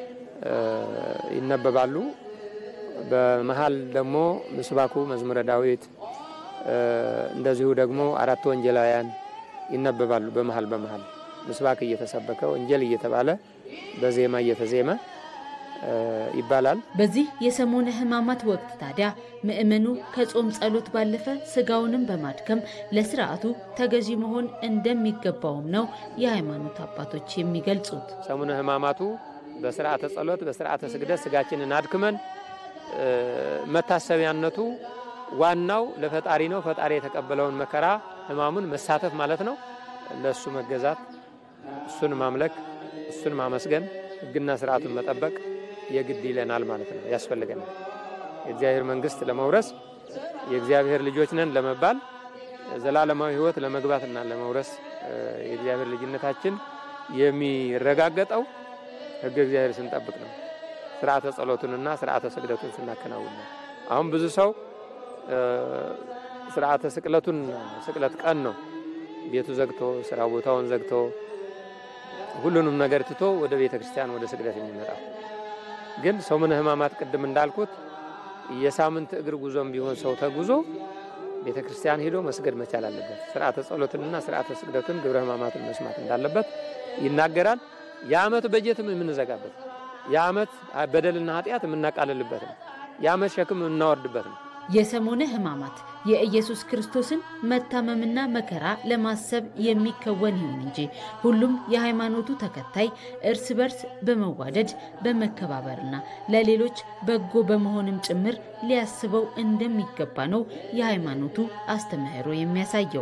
Speaker 10: ይነበባሉ። በመሀል ደግሞ ምስባኩ መዝሙረ ዳዊት እንደዚሁ ደግሞ አራት ወንጌላውያን ይነበባሉ። በመሀል በመሀል ምስባክ እየተሰበከ ወንጌል እየተባለ በዜማ እየተዜመ ይባላል።
Speaker 9: በዚህ የሰሞነ ሕማማት ወቅት ታዲያ ምእመኑ ከጾም ጸሎት ባለፈ ስጋውንም በማድከም ለስርዓቱ ተገዢ መሆን እንደሚገባውም ነው የሃይማኖት አባቶች የሚገልጹት።
Speaker 10: ሰሙነ ሕማማቱ በስርዓተ ጸሎት፣ በስርዓተ ስግደት ስጋችንን አድክመን መታሰቢያነቱ ዋናው ለፈጣሪ ነው። ፈጣሪ የተቀበለውን መከራ ሕማሙን መሳተፍ ማለት ነው። ለእሱ መገዛት፣ እሱን ማምለክ፣ እሱን ማመስገን፣ ሕግና ስርዓቱን መጠበቅ የግድ ይለናል ማለት ነው፣ ያስፈልገናል። የእግዚአብሔር መንግስት ለመውረስ የእግዚአብሔር ልጆች ነን ለመባል ዘላለማዊ ሕይወት ለመግባትና ለመውረስ የእግዚአብሔር ልጅነታችን የሚረጋገጠው ሕገ እግዚአብሔር ስንጠብቅ ነው። ስርዓተ ጸሎቱንና ስርዓተ ስግደቱን ስናከናውን ነው። አሁን ብዙ ሰው ስርዓተ ስቅለቱን ስቅለት ቀን ነው ቤቱ ዘግቶ ስራ ቦታውን ዘግቶ ሁሉንም ነገር ትቶ ወደ ቤተ ክርስቲያን ወደ ስግደት የሚመጣው ግን ሰሙነ ሕማማት ቅድም እንዳልኩት የሳምንት እግር ጉዞም ቢሆን ሰው ተጉዞ ቤተ ክርስቲያን ሄዶ መስገድ መቻል አለበት። ስርዓተ ጸሎትንና ስርዓተ ስግደቱን ግብረ ሕማማትን መስማት እንዳለበት ይናገራል። የዓመት በጀትም የምንዘጋበት የዓመት በደልና ኃጢአት የምናቃልልበት ነው። የዓመት ሸክም የምናወርድበት ነው።
Speaker 9: የሰሞነ ሕማማት የኢየሱስ ክርስቶስን መታመምና መከራ ለማሰብ የሚከወን ይሁን እንጂ ሁሉም የሃይማኖቱ ተከታይ እርስ በርስ በመዋደድ በመከባበርና ለሌሎች በጎ በመሆንም ጭምር ሊያስበው እንደሚገባ ነው የሃይማኖቱ አስተምህሮ የሚያሳየው።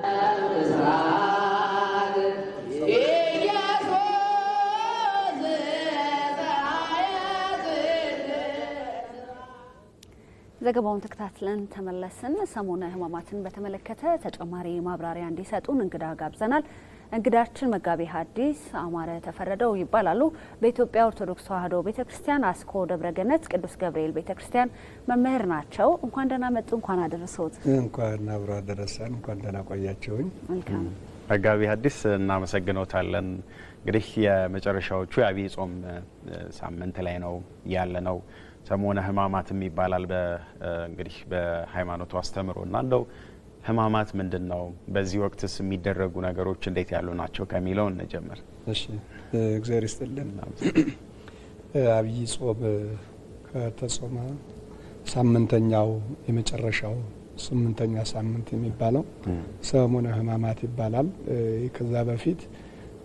Speaker 1: ዘገባውን ተከታትለን ተመለስን። ሰሞነ ሕማማትን በተመለከተ ተጨማሪ ማብራሪያ እንዲሰጡን እንግዳ ጋብዘናል። እንግዳችን መጋቤ ሐዲስ አማረ ተፈረደው ይባላሉ። በኢትዮጵያ ኦርቶዶክስ ተዋሕዶ ቤተ ክርስቲያን አስኮ ደብረ ገነት ቅዱስ ገብርኤል ቤተ ክርስቲያን መምህር ናቸው። እንኳን ደህና መጡ። እንኳን አደረሰዎት።
Speaker 11: እንኳን አብሮ አደረሰን። እንኳን ደህና ቆያቸውኝ።
Speaker 1: መልካም
Speaker 2: መጋቢ ሐዲስ እናመሰግኖታለን። እንግዲህ የመጨረሻዎቹ የአብይ ጾም ሳምንት ላይ ነው ያለ ነው። ሰሞነ ሕማማትም ይባላል እንግዲህ በሃይማኖቱ አስተምሮ እና እንደው ሕማማት ምንድን ነው? በዚህ ወቅትስ የሚደረጉ ነገሮች እንዴት ያሉ ናቸው ከሚለው እንጀምር።
Speaker 11: እሺ፣ እግዚአብሔር ይስጥልን። አብይ ጾም ከተጾመ ሳምንተኛው የመጨረሻው ስምንተኛ ሳምንት የሚባለው ሰሙነ ሕማማት ይባላል። ከዛ በፊት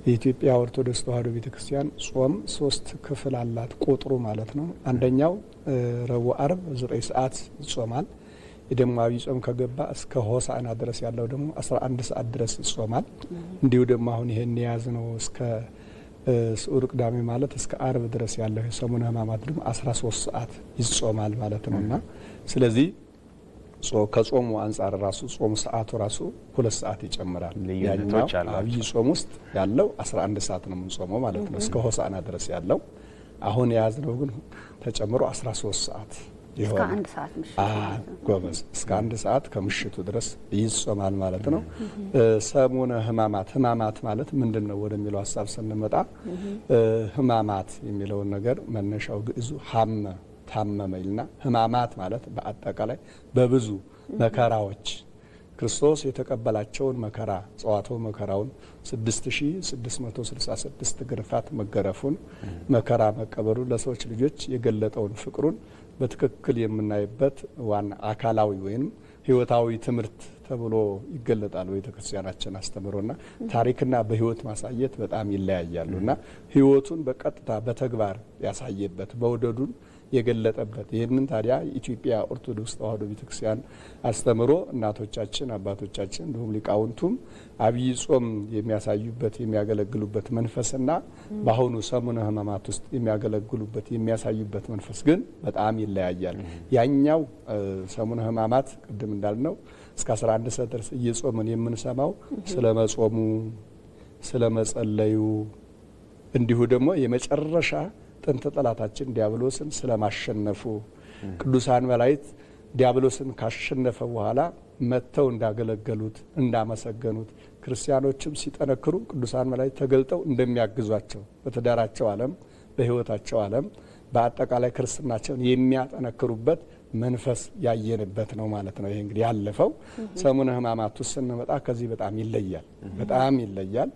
Speaker 11: የኢትዮጵያ ኦርቶዶክስ ተዋሕዶ ቤተክርስቲያን ጾም ሶስት ክፍል አላት፣ ቁጥሩ ማለት ነው። አንደኛው ረቡዕ፣ አርብ ዘጠኝ ሰዓት ይጾማል። የደማዊ ጾም ከገባ እስከ ሆሳዕና ድረስ ያለው ደግሞ 11 ሰዓት ድረስ ይጾማል። እንዲሁ ደግሞ አሁን ይሄን የያዝ ነው እስከ ስዑር ቅዳሜ ማለት እስከ አርብ ድረስ ያለው የሰሙነ ሕማማት ደግሞ 13 ሰዓት ይጾማል ማለት ነው እና ስለዚህ ከጾሙ አንጻር ራሱ ጾሙ ሰዓቱ ራሱ ሁለት ሰዓት ይጨምራል። ያኛው አብይ ጾም ውስጥ ያለው 11 ሰዓት ነው የምንጾመው ማለት ነው እስከ ሆሳዕና ድረስ ያለው። አሁን የያዝነው ግን ተጨምሮ 13 ሰዓት
Speaker 1: እስከ አንድ ሰዓት ምሽት
Speaker 11: ጎበዝ እስከ አንድ ሰዓት ከምሽቱ ድረስ ይጾማል ማለት ነው። ሰሙነ ሕማማት ሕማማት ማለት ምንድን ነው ወደሚለው ሀሳብ ስንመጣ ሕማማት የሚለውን ነገር መነሻው ግዕዙ ሀመ ታመመ ይልና ሕማማት ማለት በአጠቃላይ በብዙ መከራዎች ክርስቶስ የተቀበላቸውን መከራ ጸዋትወ መከራውን 6666 ግርፋት መገረፉን መከራ መቀበሉን ለሰዎች ልጆች የገለጠውን ፍቅሩን በትክክል የምናይበት ዋና አካላዊ ወይም ሕይወታዊ ትምህርት ተብሎ ይገለጣል። ቤተ ክርስቲያናችን አስተምሮና ታሪክና በሕይወት ማሳየት በጣም ይለያያሉ እና ሕይወቱን በቀጥታ በተግባር ያሳየበት መውደዱን የገለጠበት ይህንን ታዲያ የኢትዮጵያ ኦርቶዶክስ ተዋሕዶ ቤተክርስቲያን አስተምሮ እናቶቻችን አባቶቻችን እንዲሁም ሊቃውንቱም አብይ ጾም የሚያሳዩበት የሚያገለግሉበት መንፈስና በአሁኑ ሰሙነ ሕማማት ውስጥ የሚያገለግሉበት የሚያሳዩበት መንፈስ ግን በጣም ይለያያል። ያኛው ሰሙነ ሕማማት ቅድም እንዳልነው እስከ 11 ሰዓት ድረስ እየጾምን የምንሰማው ስለ መጾሙ፣ ስለ መጸለዩ እንዲሁ ደግሞ የመጨረሻ ጥንት ጠላታችን ዲያብሎስን ስለማሸነፉ ቅዱሳን መላእክት ዲያብሎስን ካሸነፈ በኋላ መጥተው እንዳገለገሉት እንዳመሰገኑት፣ ክርስቲያኖችም ሲጠነክሩ ቅዱሳን መላእክት ተገልጠው እንደሚያግዟቸው በትዳራቸው ዓለም በሕይወታቸው ዓለም በአጠቃላይ ክርስትናቸውን የሚያጠነክሩበት መንፈስ ያየንበት ነው ማለት ነው። ይሄ እንግዲህ ያለፈው ሰሙነ ሕማማት ውስጥ ስንመጣ ከዚህ በጣም ይለያል፣ በጣም ይለያል።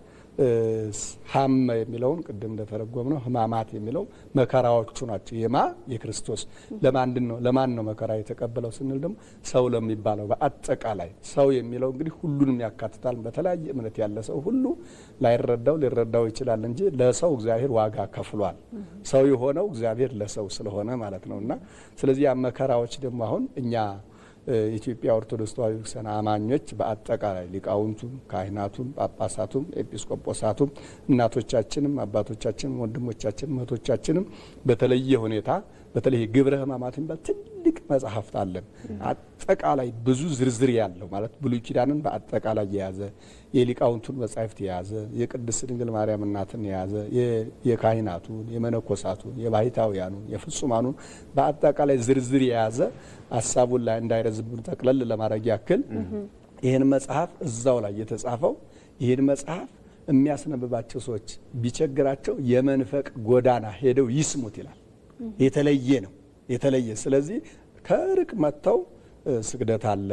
Speaker 11: ሀመ የሚለውን ቅድም እንደተረጎም ነው ሕማማት የሚለው መከራዎቹ ናቸው። የማ የክርስቶስ ለማንድን ነው ለማን ነው መከራ የተቀበለው ስንል ደግሞ ሰው ለሚባለው በአጠቃላይ ሰው የሚለው እንግዲህ ሁሉንም ያካትታል። በተለያየ እምነት ያለ ሰው ሁሉ ላይረዳው ሊረዳው ይችላል እንጂ ለሰው እግዚአብሔር ዋጋ ከፍሏል። ሰው የሆነው እግዚአብሔር ለሰው ስለሆነ ማለት ነው እና ስለዚህ ያ መከራዎች ደግሞ አሁን እኛ የኢትዮጵያ ኦርቶዶክስ ተዋሕዶ ቤተክርስቲያን አማኞች በአጠቃላይ ሊቃውንቱም፣ ካህናቱም፣ ጳጳሳቱም፣ ኤጲስቆጶሳቱም እናቶቻችንም፣ አባቶቻችንም፣ ወንድሞቻችንም እህቶቻችንም በተለየ ሁኔታ በተለይ ግብረ ሕማማት የሚባል ትልቅ መጽሐፍት አለን። አጠቃላይ ብዙ ዝርዝር ያለው ማለት ብሉይ ኪዳንን በአጠቃላይ የያዘ የሊቃውንቱን መጻሕፍት የያዘ የቅድስት ድንግል ማርያም እናትን የያዘ የካህናቱን፣ የመነኮሳቱን፣ የባሕታውያኑን፣ የፍጹማኑን በአጠቃላይ ዝርዝር የያዘ ሀሳቡን ላይ እንዳይረዝብን ጠቅለል ለማድረግ ያክል ይህን መጽሐፍ እዛው ላይ የተጻፈው ይህን መጽሐፍ የሚያስነብባቸው ሰዎች ቢቸግራቸው የመንፈቅ ጎዳና ሄደው ይስሙት ይላል። የተለየ ነው የተለየ ስለዚህ ከርቅ መጥተው ስግደት አለ፣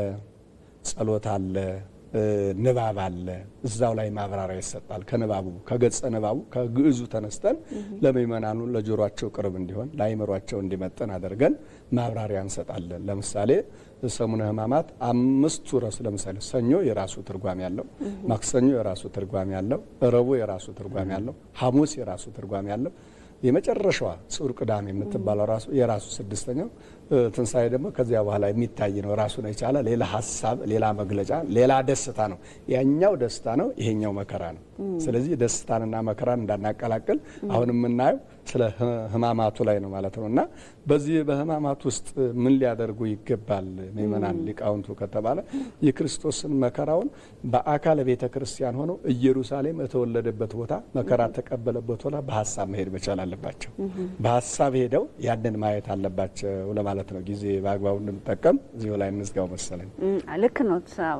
Speaker 11: ጸሎት አለ፣ ንባብ አለ። እዛው ላይ ማብራሪያ ይሰጣል። ከንባቡ ከገጸ ንባቡ ከግዕዙ ተነስተን ለምእመናኑ ለጆሯቸው ቅርብ እንዲሆን ለአይምሯቸው እንዲመጥን አድርገን ማብራሪያ እንሰጣለን። ለምሳሌ ሰሙነ ሕማማት አምስቱ ረሱ ለምሳሌ ሰኞ የራሱ ትርጓሜ ያለው፣ ማክሰኞ የራሱ ትርጓሜ ያለው፣ ረቡዕ የራሱ ትርጓሜ ያለው፣ ሐሙስ የራሱ ትርጓሜ ያለው የመጨረሻዋ ስዑር ቅዳሜ የምትባለው ራሱ የራሱ ስድስተኛው ትንሣኤ ደግሞ ከዚያ በኋላ የሚታይ ነው። ራሱን የቻለ ሌላ ሀሳብ፣ ሌላ መግለጫ፣ ሌላ ደስታ ነው። ያኛው ደስታ ነው፣ ይሄኛው መከራ ነው። ስለዚህ ደስታንና መከራን እንዳናቀላቅል አሁን የምናየው ስለ ሕማማቱ ላይ ነው ማለት ነው እና በዚህ በሕማማት ውስጥ ምን ሊያደርጉ ይገባል ምእመናን ሊቃውንቱ ከተባለ የክርስቶስን መከራውን በአካል ቤተ ክርስቲያን ሆነው ኢየሩሳሌም የተወለደበት ቦታ መከራ ተቀበለበት ቦታ በሀሳብ መሄድ መቻል አለባቸው። በሀሳብ ሄደው ያንን ማየት አለባቸው ለማለት ነው። ጊዜ በአግባቡ እንድንጠቀም እዚሁ ላይ እንዝጋው መሰለኝ።
Speaker 1: ልክ ነው።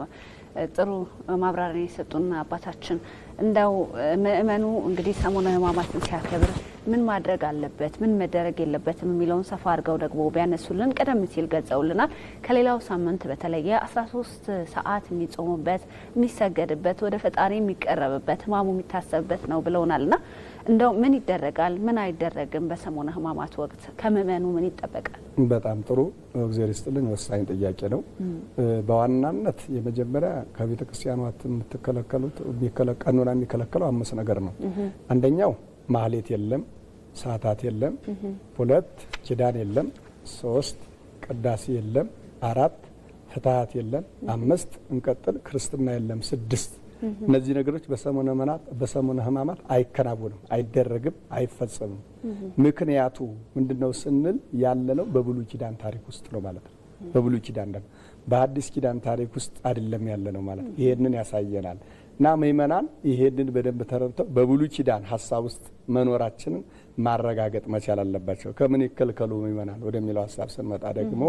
Speaker 1: ጥሩ ማብራሪያ የሰጡን አባታችን እንደው ምእመኑ እንግዲህ ሰሙነ ሕማማትን ሲያከብር ምን ማድረግ አለበት፣ ምን መደረግ የለበትም የሚለውን ሰፋ አድርገው ደግሞ ቢያነሱልን ቀደም ሲል ገልጸውልናል። ከሌላው ሳምንት በተለየ 13 ሰዓት የሚጾሙበት የሚሰገድበት፣ ወደ ፈጣሪ የሚቀረብበት፣ ሕማሙ የሚታሰብበት ነው ብለውናል እና እንደው ምን ይደረጋል፣ ምን አይደረግም? በሰሞነ ሕማማት ወቅት ከምእመኑ ምን ይጠበቃል?
Speaker 11: በጣም ጥሩ እግዜር ይስጥልኝ። ወሳኝ ጥያቄ ነው። በዋናነት የመጀመሪያ ከቤተ ክርስቲያኗት የምትከለከሉት ቀኖና የሚከለከለው አምስት ነገር ነው። አንደኛው ማህሌት የለም፣ ሰዓታት የለም። ሁለት ኪዳን የለም። ሶስት ቅዳሴ የለም። አራት ፍትሀት የለም። አምስት እንቀጥል ክርስትና የለም። ስድስት እነዚህ ነገሮች በሰሙነ ሕማማት አይከናወንም፣ አይደረግም፣ አይፈጸምም። ምክንያቱ ምንድን ነው ስንል ያለነው በብሉይ ኪዳን ታሪክ ውስጥ ነው ማለት ነው። በብሉይ ኪዳን ደግሞ በአዲስ ኪዳን ታሪክ ውስጥ አይደለም ያለነው ማለት ነው። ይሄንን ያሳየናል እና ምእመናን ይሄንን በደንብ ተረድተው በብሉይ ኪዳን ሀሳብ ውስጥ መኖራችንን ማረጋገጥ መቻል አለባቸው። ከምን ይከልከሉ ምእመናን ወደሚለው ሀሳብ ስንመጣ ደግሞ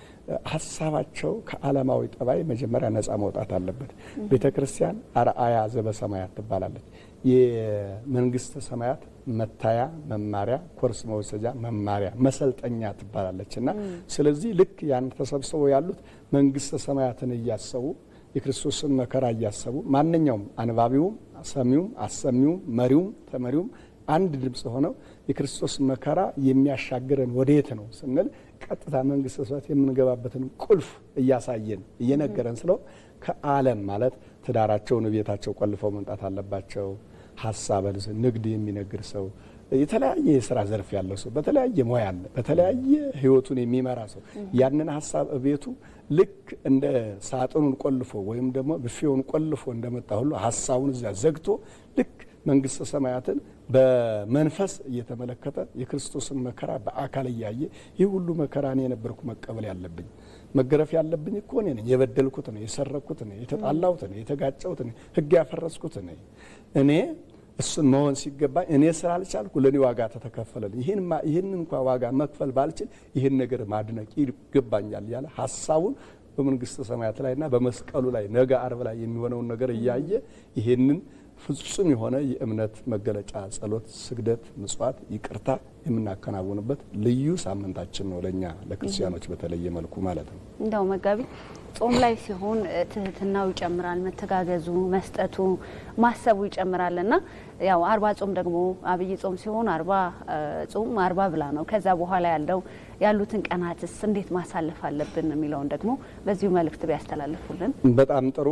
Speaker 11: ሀሳባቸው ከዓለማዊ ጠባይ መጀመሪያ ነጻ መውጣት አለበት። ቤተ ክርስቲያን አርአያ ዘበሰማያት ትባላለች። የመንግስተ ሰማያት መታያ መማሪያ፣ ኮርስ መወሰጃ መማሪያ፣ መሰልጠኛ ትባላለች እና ስለዚህ ልክ ያን ተሰብስበው ያሉት መንግስተ ሰማያትን እያሰቡ የክርስቶስን መከራ እያሰቡ ማንኛውም አንባቢውም፣ ሰሚውም፣ አሰሚውም፣ መሪውም፣ ተመሪውም አንድ ድምፅ ሆነው የክርስቶስ መከራ የሚያሻግረን ወዴት ነው ስንል ቀጥታ መንግስተ ሰማያት የምንገባበትን ቁልፍ እያሳየን እየነገረን ስለው ከዓለም ማለት ትዳራቸውን ቤታቸው ቆልፈው መምጣት አለባቸው። ሀሳበ ንግድ የሚነግድ ሰው የተለያየ የስራ ዘርፍ ያለው ሰው በተለያየ ሙያ አለ። በተለያየ ህይወቱን የሚመራ ሰው ያንን ሀሳብ እቤቱ ልክ እንደ ሳጥኑን ቆልፎ ወይም ደግሞ ብፌውን ቆልፎ እንደመጣ ሁሉ ሀሳቡን እዚያ ዘግቶ ልክ መንግስተ ሰማያትን በመንፈስ እየተመለከተ የክርስቶስን መከራ በአካል እያየ ይህ ሁሉ መከራ እኔ የነበርኩ መቀበል ያለብኝ መገረፍ ያለብኝ እኮ እኔ ነኝ። የበደልኩት ነኝ፣ የሰረቅኩት ነኝ፣ የተጣላሁት ነኝ፣ የተጋጨሁት ነኝ፣ ህግ ያፈረስኩት ነኝ። እኔ እሱን መሆን ሲገባኝ እኔ ስላልቻልኩ ለእኔ ዋጋ ተተከፈለልኝ። ይህን እንኳ ዋጋ መክፈል ባልችል ይህን ነገር ማድነቅ ይገባኛል ያለ ሀሳቡን በመንግስተ ሰማያት ላይና በመስቀሉ ላይ ነገ አርብ ላይ የሚሆነውን ነገር እያየ ይህንን ፍጹም የሆነ የእምነት መገለጫ ጸሎት፣ ስግደት፣ ምጽዋት፣ ይቅርታ የምናከናውንበት ልዩ ሳምንታችን ነው ለእኛ ለክርስቲያኖች በተለየ መልኩ ማለት ነው።
Speaker 1: እንደው መጋቢ ጾም ላይ ሲሆን ትህትናው ይጨምራል፣ መተጋገዙ፣ መስጠቱ፣ ማሰቡ ይጨምራል እና ያው አርባ ጾም ደግሞ አብይ ጾም ሲሆን አርባ ጾም አርባ ብላ ነው። ከዛ በኋላ ያለው ያሉትን ቀናትስ እንዴት ማሳለፍ አለብን የሚለውን ደግሞ በዚሁ መልእክት ቢያስተላልፉልን
Speaker 11: በጣም ጥሩ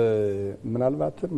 Speaker 11: ምናልባትም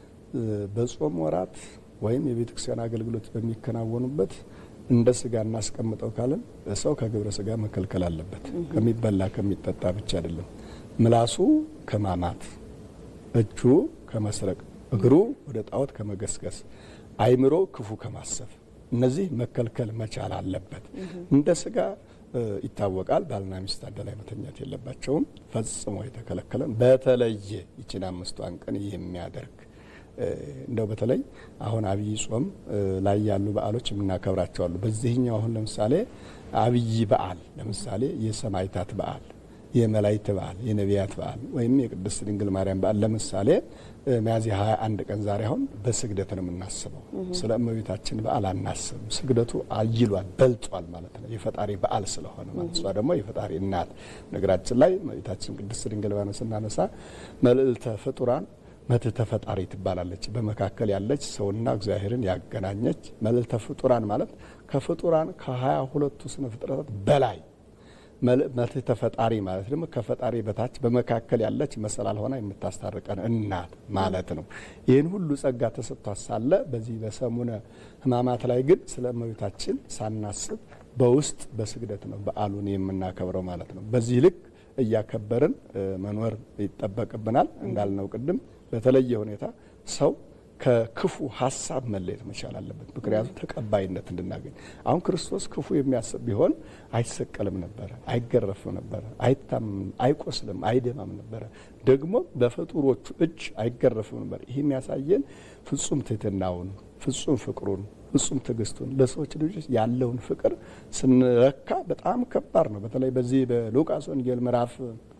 Speaker 11: በጾም ወራት ወይም የቤተ ክርስቲያን አገልግሎት በሚከናወኑበት እንደ ስጋ እናስቀምጠው ካለን ሰው ከግብረ ስጋ መከልከል አለበት። ከሚበላ ከሚጠጣ ብቻ አይደለም። ምላሱ ከማማት፣ እጁ ከመስረቅ፣ እግሩ ወደ ጣዖት ከመገስገስ፣ አይምሮ ክፉ ከማሰብ እነዚህ መከልከል መቻል አለበት። እንደ ስጋ ይታወቃል። ባልና ሚስት አንድ ላይ መተኛት የለባቸውም። ፈጽሞ የተከለከለን በተለየ ይችን አምስቷን ቀን የሚያደርግ እንደው በተለይ አሁን አብይ ጾም ላይ ያሉ በዓሎች የምናከብራቸው አሉ። በዚህኛው አሁን ለምሳሌ አብይ በዓል ለምሳሌ የሰማይታት በዓል፣ የመላይት በዓል፣ የነቢያት በዓል ወይም የቅድስት ድንግል ማርያም በዓል ለምሳሌ ሚያዝያ 21 ቀን ዛሬ አሁን በስግደት ነው የምናስበው። ስለ እመቤታችን በዓል አናስብም። ስግደቱ አይሏል በልጧል ማለት ነው። የፈጣሪ በዓል ስለሆነ ማለት እሷ ደግሞ የፈጣሪ እናት። ነገራችን ላይ እመቤታችን ቅድስት ድንግል ማርያም ስናነሳ መልዕልተ ፍጡራን መትሕተ ፈጣሪ ትባላለች። በመካከል ያለች ሰውና እግዚአብሔርን ያገናኘች መልዕልተ ፍጡራን ማለት ከፍጡራን ከሀያ ሁለቱ ስነ ፍጥረታት በላይ መትሕተ ፈጣሪ ማለት ደግሞ ከፈጣሪ በታች በመካከል ያለች መሰላል ሆና የምታስታርቀን እናት ማለት ነው። ይህን ሁሉ ጸጋ ተሰጥቷት ሳለ በዚህ በሰሙነ ሕማማት ላይ ግን ስለ እመቤታችን ሳናስብ በውስጥ በስግደት ነው በዓሉን የምናከብረው ማለት ነው። በዚህ ልክ እያከበርን መኖር ይጠበቅብናል። እንዳልነው ቅድም በተለየ ሁኔታ ሰው ከክፉ ሀሳብ መለየት መቻል አለበት። ምክንያቱም ተቀባይነት እንድናገኝ አሁን ክርስቶስ ክፉ የሚያስብ ቢሆን አይሰቀልም ነበረ፣ አይገረፍም ነበረ፣ አይታምም፣ አይቆስልም፣ አይደማም ነበረ። ደግሞ በፍጡሮቹ እጅ አይገረፍም ነበር። ይህ የሚያሳየን ፍጹም ትህትናውን፣ ፍጹም ፍቅሩን፣ ፍጹም ትዕግስቱን ለሰዎች ልጆች ያለውን ፍቅር ስንረካ በጣም ከባድ ነው። በተለይ በዚህ በሉቃስ ወንጌል ምዕራፍ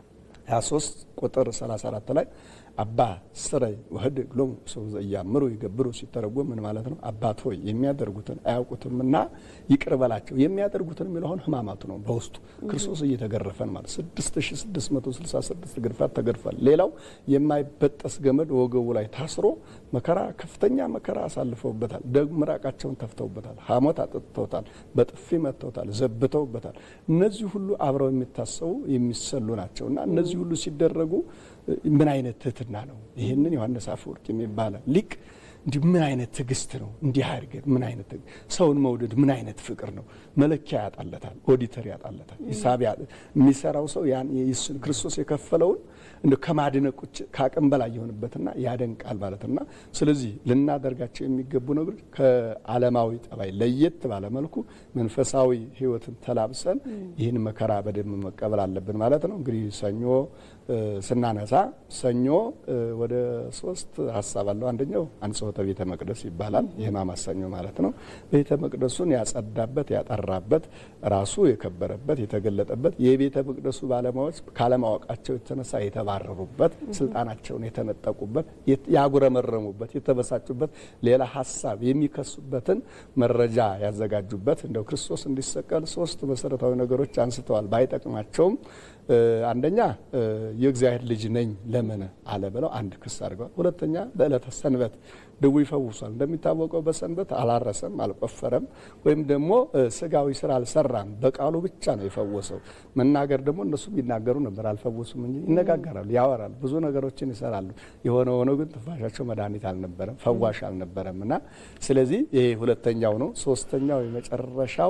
Speaker 11: 23 ቁጥር 34 ላይ አባ ስረይ ወህድ ግሎሙ ሰው ዘያምሩ ይገብሩ ሲተረጎም ምን ማለት ነው? አባት ሆይ የሚያደርጉትን አያውቁትምና ይቅር በላቸው። የሚያደርጉትን የሚለውን ሕማማቱ ነው በውስጡ ክርስቶስ እየተገረፈን ማለት 6666 ግርፋት ተገርፏል። ሌላው የማይበጠስ ገመድ ወገቡ ላይ ታስሮ መከራ ከፍተኛ መከራ አሳልፈውበታል። ደግሞ ምራቃቸውን ተፍተውበታል። ሐሞት አጥጥተውታል። በጥፊ መጥተውታል። ዘብተውበታል። እነዚህ ሁሉ አብረው የሚታሰቡ የሚሰሉ ናቸው እና እነዚህ ሁሉ ሲደረጉ ምን አይነት ትህትና ነው! ይህንን ዮሐንስ አፈወርቅ የሚባለ ሊቅ እንዲህ ምን አይነት ትዕግስት ነው! እንዲህ አድርገን ምን አይነት ሰውን መውደድ ምን አይነት ፍቅር ነው! መለኪያ ያጣለታል፣ ኦዲተር ያጣለታል፣ ሂሳብ የሚሰራው ሰው ያን ክርስቶስ የከፈለውን እንደ ከማድነቅ ውጭ ከአቅም በላይ የሆንበትና ያደንቃል ማለትና ስለዚህ ልናደርጋቸው የሚገቡ ነገሮች ከዓለማዊ ጠባይ ለየት ባለ መልኩ መንፈሳዊ ሕይወትን ተላብሰን ይህን መከራ በደንብ መቀበል አለብን ማለት ነው። እንግዲህ ሰኞ ስናነሳ ሰኞ ወደ ሶስት ሀሳብ አለው። አንደኛው አንጽሖተ ቤተ መቅደስ ይባላል። የሕማማት ሰኞ ማለት ነው። ቤተ መቅደሱን ያጸዳበት፣ ያጠራበት፣ ራሱ የከበረበት፣ የተገለጠበት የቤተ መቅደሱ ባለሙያዎች ካለማወቃቸው የተነሳ የተባረሩበት፣ ስልጣናቸውን የተነጠቁበት፣ ያጉረመረሙበት፣ የተበሳጩበት፣ ሌላ ሀሳብ የሚከሱበትን መረጃ ያዘጋጁበት እንደው ክርስቶስ እንዲሰቀል ሶስት መሰረታዊ ነገሮች አንስተዋል። ባይጠቅማቸውም አንደኛ የእግዚአብሔር ልጅ ነኝ ለምን አለ ብለው አንድ ክስ አድርገዋል። ሁለተኛ በዕለተ ሰንበት ድው ይፈውሷል። እንደሚታወቀው በሰንበት አላረሰም፣ አልቆፈረም፣ ወይም ደግሞ ስጋዊ ስራ አልሰራም። በቃሉ ብቻ ነው የፈወሰው። መናገር ደግሞ እነሱ ቢናገሩ ነበር፣ አልፈወሱም እንጂ ይነጋገራሉ፣ ያወራሉ፣ ብዙ ነገሮችን ይሰራሉ። የሆነ ሆኖ ግን ትንፋሻቸው መድኃኒት አልነበረም፣ ፈዋሽ አልነበረም እና ስለዚህ ይሄ ሁለተኛው ነው። ሶስተኛው የመጨረሻው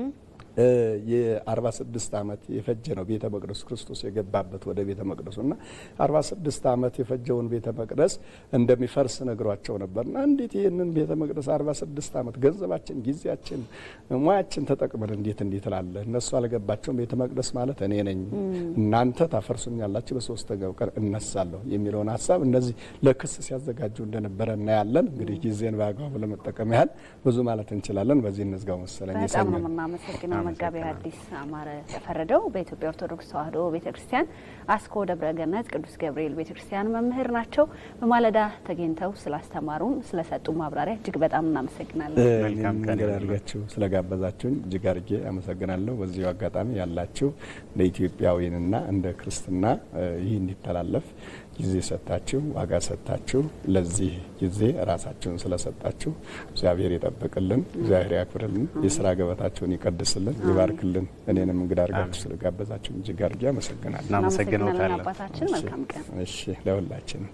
Speaker 11: የ46 ዓመት የፈጀ ነው ቤተ መቅደሱ ክርስቶስ የገባበት ወደ ቤተ መቅደሱ እና 46 ዓመት የፈጀውን ቤተ መቅደስ እንደሚፈርስ ነግሯቸው ነበርና እንዴት ይህንን ቤተ መቅደስ 46 ዓመት ገንዘባችን፣ ጊዜያችን፣ ሙያችን ተጠቅመን እንዴት እንዴት ላለ እነሱ አልገባቸውም። ቤተ መቅደስ ማለት እኔ ነኝ፣ እናንተ ታፈርሱኛላችሁ፣ በሶስተኛው ቀን እነሳለሁ የሚለውን ሀሳብ እነዚህ ለክስ ሲያዘጋጁ እንደነበረ እናያለን። እንግዲህ ጊዜን በአግባቡ ለመጠቀም ያህል ብዙ ማለት እንችላለን። በዚህ እንዝጋው መሰለኝ።
Speaker 1: በጣም ነው የምናመሰግነው መጋቢ ሐዲስ አማረ ተፈረደው በኢትዮጵያ ኦርቶዶክስ ተዋሕዶ ቤተ ክርስቲያን አስኮ ደብረ ገነት ቅዱስ ገብርኤል ቤተ ክርስቲያን መምህር ናቸው። በማለዳ ተገኝተው ስላስተማሩን ስለሰጡ ማብራሪያ እጅግ በጣም እናመሰግናለን።
Speaker 11: እኔም እንግዳ አድርጋችሁ ስለጋበዛችሁኝ እጅግ አድርጌ አመሰግናለሁ። በዚሁ አጋጣሚ ያላችሁ እንደ ኢትዮጵያዊንና እንደ ክርስትና ይህ እንዲተላለፍ ጊዜ ሰጥታችሁ ዋጋ ሰጥታችሁ ለዚህ ጊዜ ራሳችሁን ስለሰጣችሁ እግዚአብሔር ይጠብቅልን፣ እግዚአብሔር ያክብርልን፣ የስራ ገበታችሁን ይቀድስልን፣ ይባርክልን። እኔንም እንግዳ አድርጋችሁ ስለጋበዛችሁ እጅግ አድርጌ አመሰግናለሁ።
Speaker 1: እናመሰግናለን አባታችን። መልካም ቀን።
Speaker 11: እሺ ለሁላችንም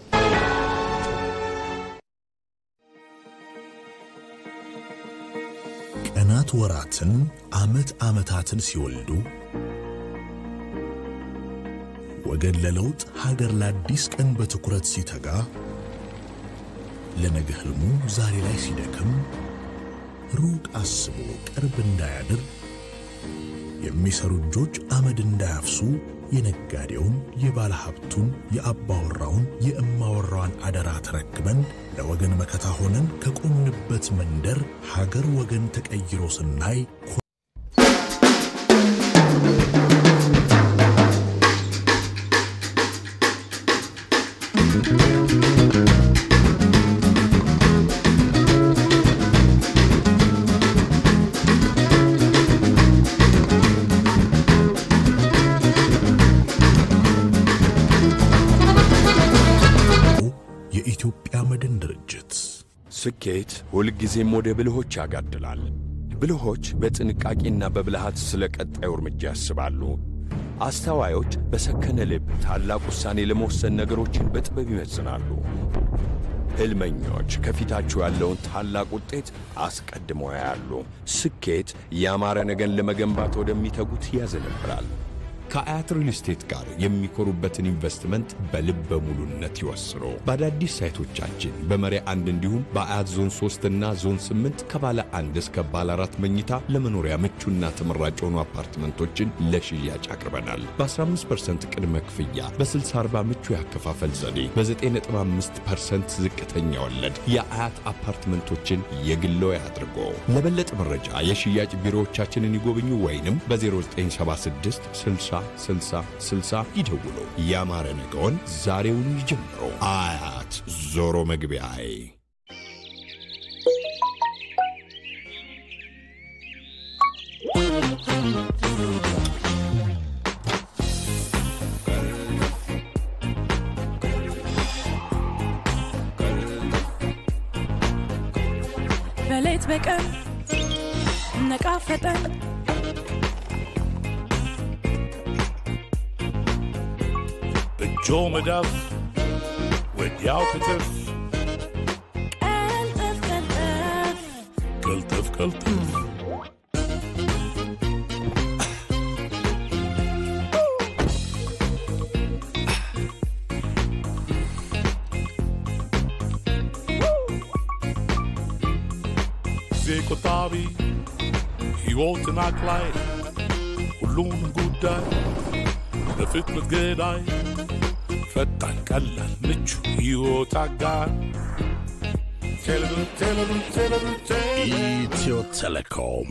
Speaker 12: ቀናት ወራትን፣ አመት አመታትን ሲወልዱ ወገን ለለውጥ ሀገር ለአዲስ ቀን በትኩረት ሲተጋ ለነገ ህልሙ ዛሬ ላይ ሲደክም ሩቅ አስቦ ቅርብ እንዳያድር የሚሰሩ እጆች አመድ እንዳያፍሱ የነጋዴውን የባለ ሀብቱን የአባወራውን የእማወራዋን አደራ ተረክበን ለወገን መከታ ሆነን ከቆምንበት መንደር ሀገር ወገን ተቀይሮ ስናይ የኢትዮጵያ መድን ድርጅት
Speaker 13: ስኬት ሁልጊዜም ወደ ብልሆች ያጋድላል። ብልሆች በጥንቃቄና በብልሃት ስለ ቀጣዩ እርምጃ ያስባሉ። አስተዋዮች በሰከነ ልብ ታላቅ ውሳኔ ለመወሰን ነገሮችን በጥበብ ይመዝናሉ። ሕልመኞች ከፊታቸው ያለውን ታላቅ ውጤት አስቀድመው ያያሉ። ስኬት ያማረ ነገን ለመገንባት ወደሚተጉት ያዘነብራል። ከአያት ሪል ስቴት ጋር የሚኮሩበትን ኢንቨስትመንት በልበ ሙሉነት ይወስኑ። በአዳዲስ ሳይቶቻችን በመሪ አንድ እንዲሁም በአያት ዞን 3 እና ዞን 8 ከባለ አንድ እስከ ባለ አራት መኝታ ለመኖሪያ ምቹና ተመራጭ የሆኑ አፓርትመንቶችን ለሽያጭ አቅርበናል። በ15% ቅድመ ክፍያ፣ በ60/40 ምቹ ያከፋፈል ዘዴ፣ በ9.5% ዝቅተኛ ወለድ የአያት አፓርትመንቶችን የግሎ ያድርጎ። ለበለጠ መረጃ የሽያጭ ቢሮዎቻችንን ይጎብኙ ወይንም በ0976 60 60 60 ይደውሉ። ያማረ ነገውን ዛሬውኑ ይጀምሩ። አያት ዞሮ መግቢያዬ
Speaker 14: በሌት በቀን ነቃ ፈጠን
Speaker 15: በእጆ መዳፍ ወዲያው ክትፍ
Speaker 14: ቀልጠፍ ቀልጠፍ
Speaker 15: ቅልጥፍ ቅልጥፍ ጊዜ ቆጣቢ ሕይወትን አቅላይ ሁሉንም ጉዳይ በፍጥነት ገዳይ ፈጣን ቀላል ምቹ ሕይወት አጋር ቴሌብር ቴሌብር ቴሌብር ቴሌብር
Speaker 12: ኢትዮ ቴሌኮም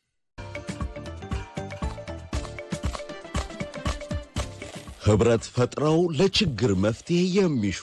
Speaker 16: ኅብረት ፈጥረው ለችግር መፍትሄ የሚሹ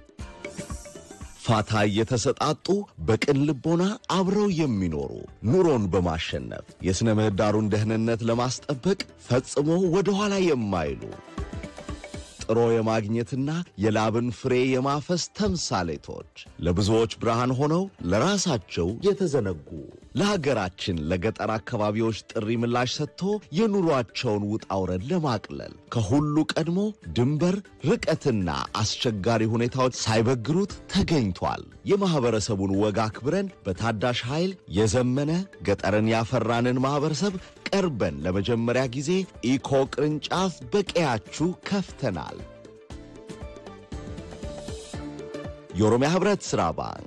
Speaker 16: ፋታ እየተሰጣጡ በቅን ልቦና አብረው የሚኖሩ ኑሮን በማሸነፍ የሥነ ምህዳሩን ደህንነት ለማስጠበቅ ፈጽሞ ወደ ኋላ የማይሉ ጥሮ የማግኘትና የላብን ፍሬ የማፈስ ተምሳሌቶች ለብዙዎች ብርሃን ሆነው ለራሳቸው የተዘነጉ ለሀገራችን ለገጠር አካባቢዎች ጥሪ ምላሽ ሰጥቶ የኑሯቸውን ውጣ ውረድ ለማቅለል ከሁሉ ቀድሞ ድንበር ርቀትና አስቸጋሪ ሁኔታዎች ሳይበግሩት ተገኝቷል። የማኅበረሰቡን ወግ አክብረን በታዳሽ ኃይል የዘመነ ገጠርን ያፈራንን ማኅበረሰብ ቀርበን ለመጀመሪያ ጊዜ ኢኮ ቅርንጫፍ በቀያችሁ ከፍተናል። የኦሮሚያ ኅብረት ሥራ ባንክ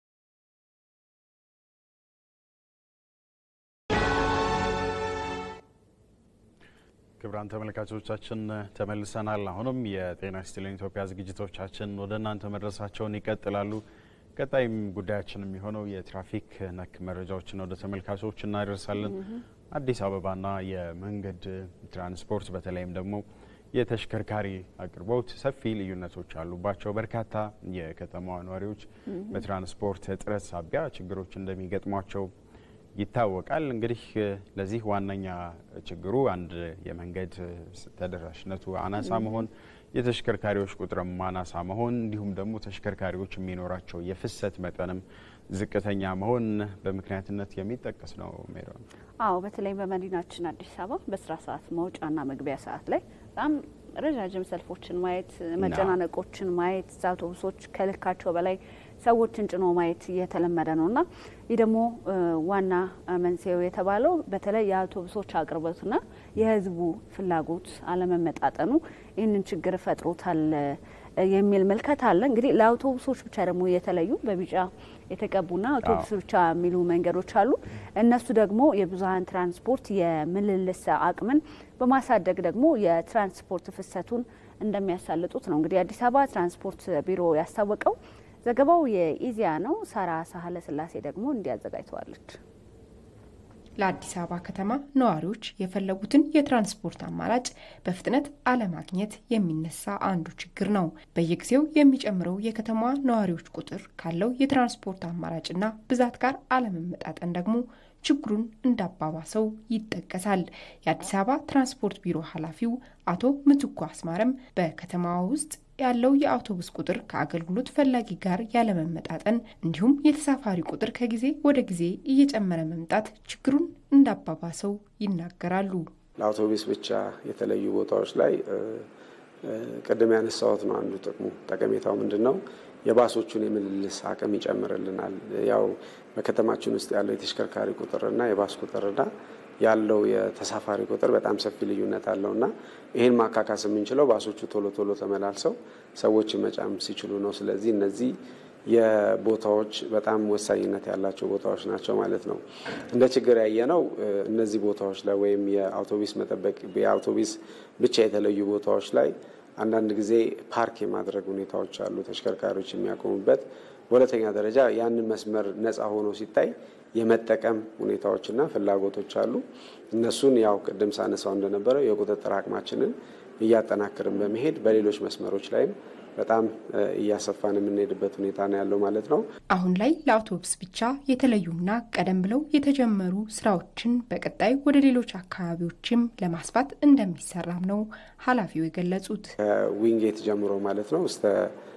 Speaker 2: ክቡራን ተመልካቾቻችን ተመልሰናል። አሁንም የጤና ይስጥልኝ ኢትዮጵያ ዝግጅቶቻችን ወደ እናንተ መድረሳቸውን ይቀጥላሉ። ቀጣይም ጉዳያችን የሚሆነው የትራፊክ ነክ መረጃዎችን ወደ ተመልካቾች እናደርሳለን። አዲስ አበባና የመንገድ ትራንስፖርት በተለይም ደግሞ የተሽከርካሪ አቅርቦት ሰፊ ልዩነቶች አሉባቸው። በርካታ የከተማዋ ነዋሪዎች በትራንስፖርት እጥረት ሳቢያ ችግሮች እንደሚገጥሟቸው ይታወቃል። እንግዲህ ለዚህ ዋነኛ ችግሩ አንድ የመንገድ ተደራሽነቱ አናሳ መሆን፣ የተሽከርካሪዎች ቁጥርም አናሳ መሆን እንዲሁም ደግሞ ተሽከርካሪዎች የሚኖራቸው የፍሰት መጠንም ዝቅተኛ መሆን በምክንያትነት የሚጠቀስ ነው። ሜሮን
Speaker 1: አዎ፣ በተለይም በመዲናችን አዲስ አበባ በስራ ሰዓት መውጫና መግቢያ ሰዓት ላይ በጣም ረዣዥም ሰልፎችን ማየት፣ መጨናነቆችን ማየት፣ አውቶቡሶች ከልካቸው በላይ ሰዎችን ጭኖ ማየት እየተለመደ ነው እና ይህ ደግሞ ዋና መንስኤው የተባለው በተለይ የአውቶቡሶች አቅርቦትና የሕዝቡ ፍላጎት አለመመጣጠኑ ይህንን ችግር ፈጥሮታል የሚል ምልከታ አለ። እንግዲህ ለአውቶቡሶች ብቻ ደግሞ የተለዩ በቢጫ የተቀቡና አውቶቡስ ብቻ የሚሉ መንገዶች አሉ። እነሱ ደግሞ የብዙሀን ትራንስፖርት የምልልስ አቅምን በማሳደግ ደግሞ የትራንስፖርት ፍሰቱን እንደሚያሳልጡት ነው እንግዲህ አዲስ አበባ ትራንስፖርት ቢሮ ያስታወቀው። ዘገባው የኢዜአ ነው። ሳራ ሳህለ ስላሴ ደግሞ እንዲያዘጋጅተዋለች።
Speaker 17: ለአዲስ አበባ ከተማ ነዋሪዎች የፈለጉትን የትራንስፖርት አማራጭ በፍጥነት አለማግኘት የሚነሳ አንዱ ችግር ነው። በየጊዜው የሚጨምረው የከተማዋ ነዋሪዎች ቁጥር ካለው የትራንስፖርት አማራጭና ብዛት ጋር አለመመጣጠን ደግሞ ችግሩን እንዳባባሰው ይጠቀሳል። የአዲስ አበባ ትራንስፖርት ቢሮ ኃላፊው አቶ ምትኩ አስማረም በከተማዋ ውስጥ ያለው የአውቶቡስ ቁጥር ከአገልግሎት ፈላጊ ጋር ያለመመጣጠን እንዲሁም የተሳፋሪ ቁጥር ከጊዜ ወደ ጊዜ እየጨመረ መምጣት ችግሩን እንዳባባሰው ይናገራሉ።
Speaker 18: ለአውቶቡስ ብቻ የተለዩ ቦታዎች ላይ ቅድም ያነሳሁት ነው አንዱ ጥቅሙ። ጠቀሜታው ምንድን ነው? የባሶቹን የምልልስ አቅም ይጨምርልናል። ያው በከተማችን ውስጥ ያለው የተሽከርካሪ ቁጥርና የባስ ቁጥርና ያለው የተሳፋሪ ቁጥር በጣም ሰፊ ልዩነት አለው እና ይህን ማካካስ የምንችለው ባሶቹ ቶሎ ቶሎ ተመላልሰው ሰዎችን መጫም ሲችሉ ነው። ስለዚህ እነዚህ የቦታዎች በጣም ወሳኝነት ያላቸው ቦታዎች ናቸው ማለት ነው። እንደ ችግር ያየነው እነዚህ ቦታዎች ላይ ወይም የአውቶቡስ መጠበቅ የአውቶቡስ ብቻ የተለዩ ቦታዎች ላይ አንዳንድ ጊዜ ፓርክ የማድረግ ሁኔታዎች አሉ፣ ተሽከርካሪዎች የሚያቆሙበት። በሁለተኛ ደረጃ ያንን መስመር ነፃ ሆኖ ሲታይ የመጠቀም ሁኔታዎችና ፍላጎቶች አሉ። እነሱን ያው ቅድም ሳነሳው እንደነበረው የቁጥጥር አቅማችንን እያጠናክርን በመሄድ በሌሎች መስመሮች ላይም በጣም እያሰፋን የምንሄድበት ሁኔታ ነው ያለው ማለት ነው።
Speaker 17: አሁን ላይ ለአውቶቡስ ብቻ የተለዩና ቀደም ብለው የተጀመሩ ስራዎችን በቀጣይ ወደ ሌሎች አካባቢዎችም ለማስፋት እንደሚሰራም ነው ኃላፊው የገለጹት።
Speaker 18: ከዊንጌት ጀምሮ ማለት ነው እስከ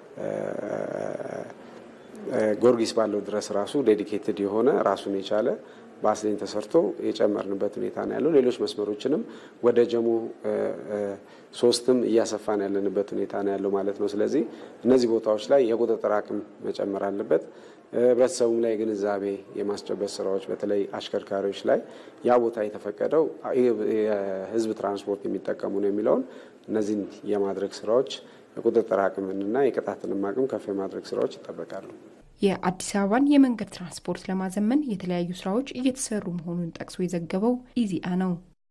Speaker 18: ጎርጊስ ባለው ድረስ ራሱ ዴዲኬትድ የሆነ ራሱን የቻለ በአስሌን ተሰርቶ የጨመርንበት ሁኔታ ነው ያለው። ሌሎች መስመሮችንም ወደ ጀሙ ሶስትም እያሰፋን ያለንበት ሁኔታ ነው ያለው ማለት ነው። ስለዚህ እነዚህ ቦታዎች ላይ የቁጥጥር አቅም መጨመር አለበት። ህብረተሰቡም ላይ ግንዛቤ የማስጨበጥ ስራዎች በተለይ አሽከርካሪዎች ላይ ያ ቦታ የተፈቀደው የህዝብ ትራንስፖርት የሚጠቀሙ ነው የሚለውን እነዚህን የማድረግ ስራዎች የቁጥጥር አቅምንና የቅጣትንም አቅም ከፍ የማድረግ ስራዎች ይጠበቃሉ።
Speaker 17: የአዲስ አበባን የመንገድ ትራንስፖርት ለማዘመን የተለያዩ ስራዎች እየተሰሩ መሆኑን ጠቅሶ የዘገበው ኢዜአ ነው።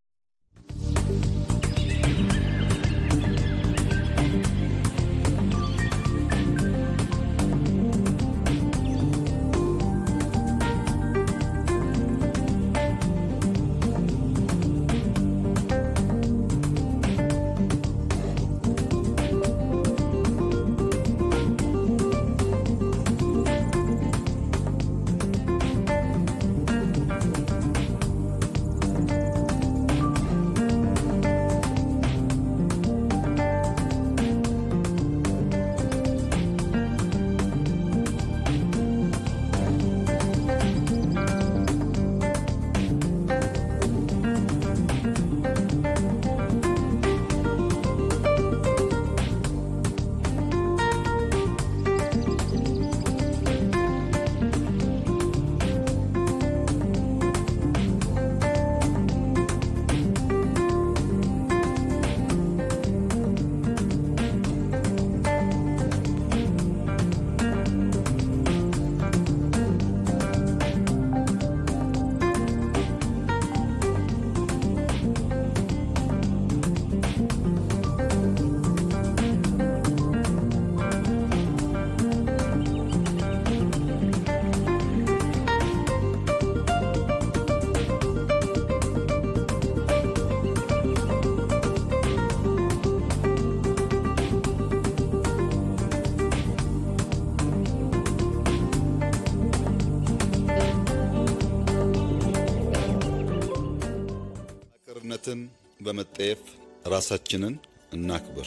Speaker 19: ነትን በመጠየፍ ራሳችንን እናክብር።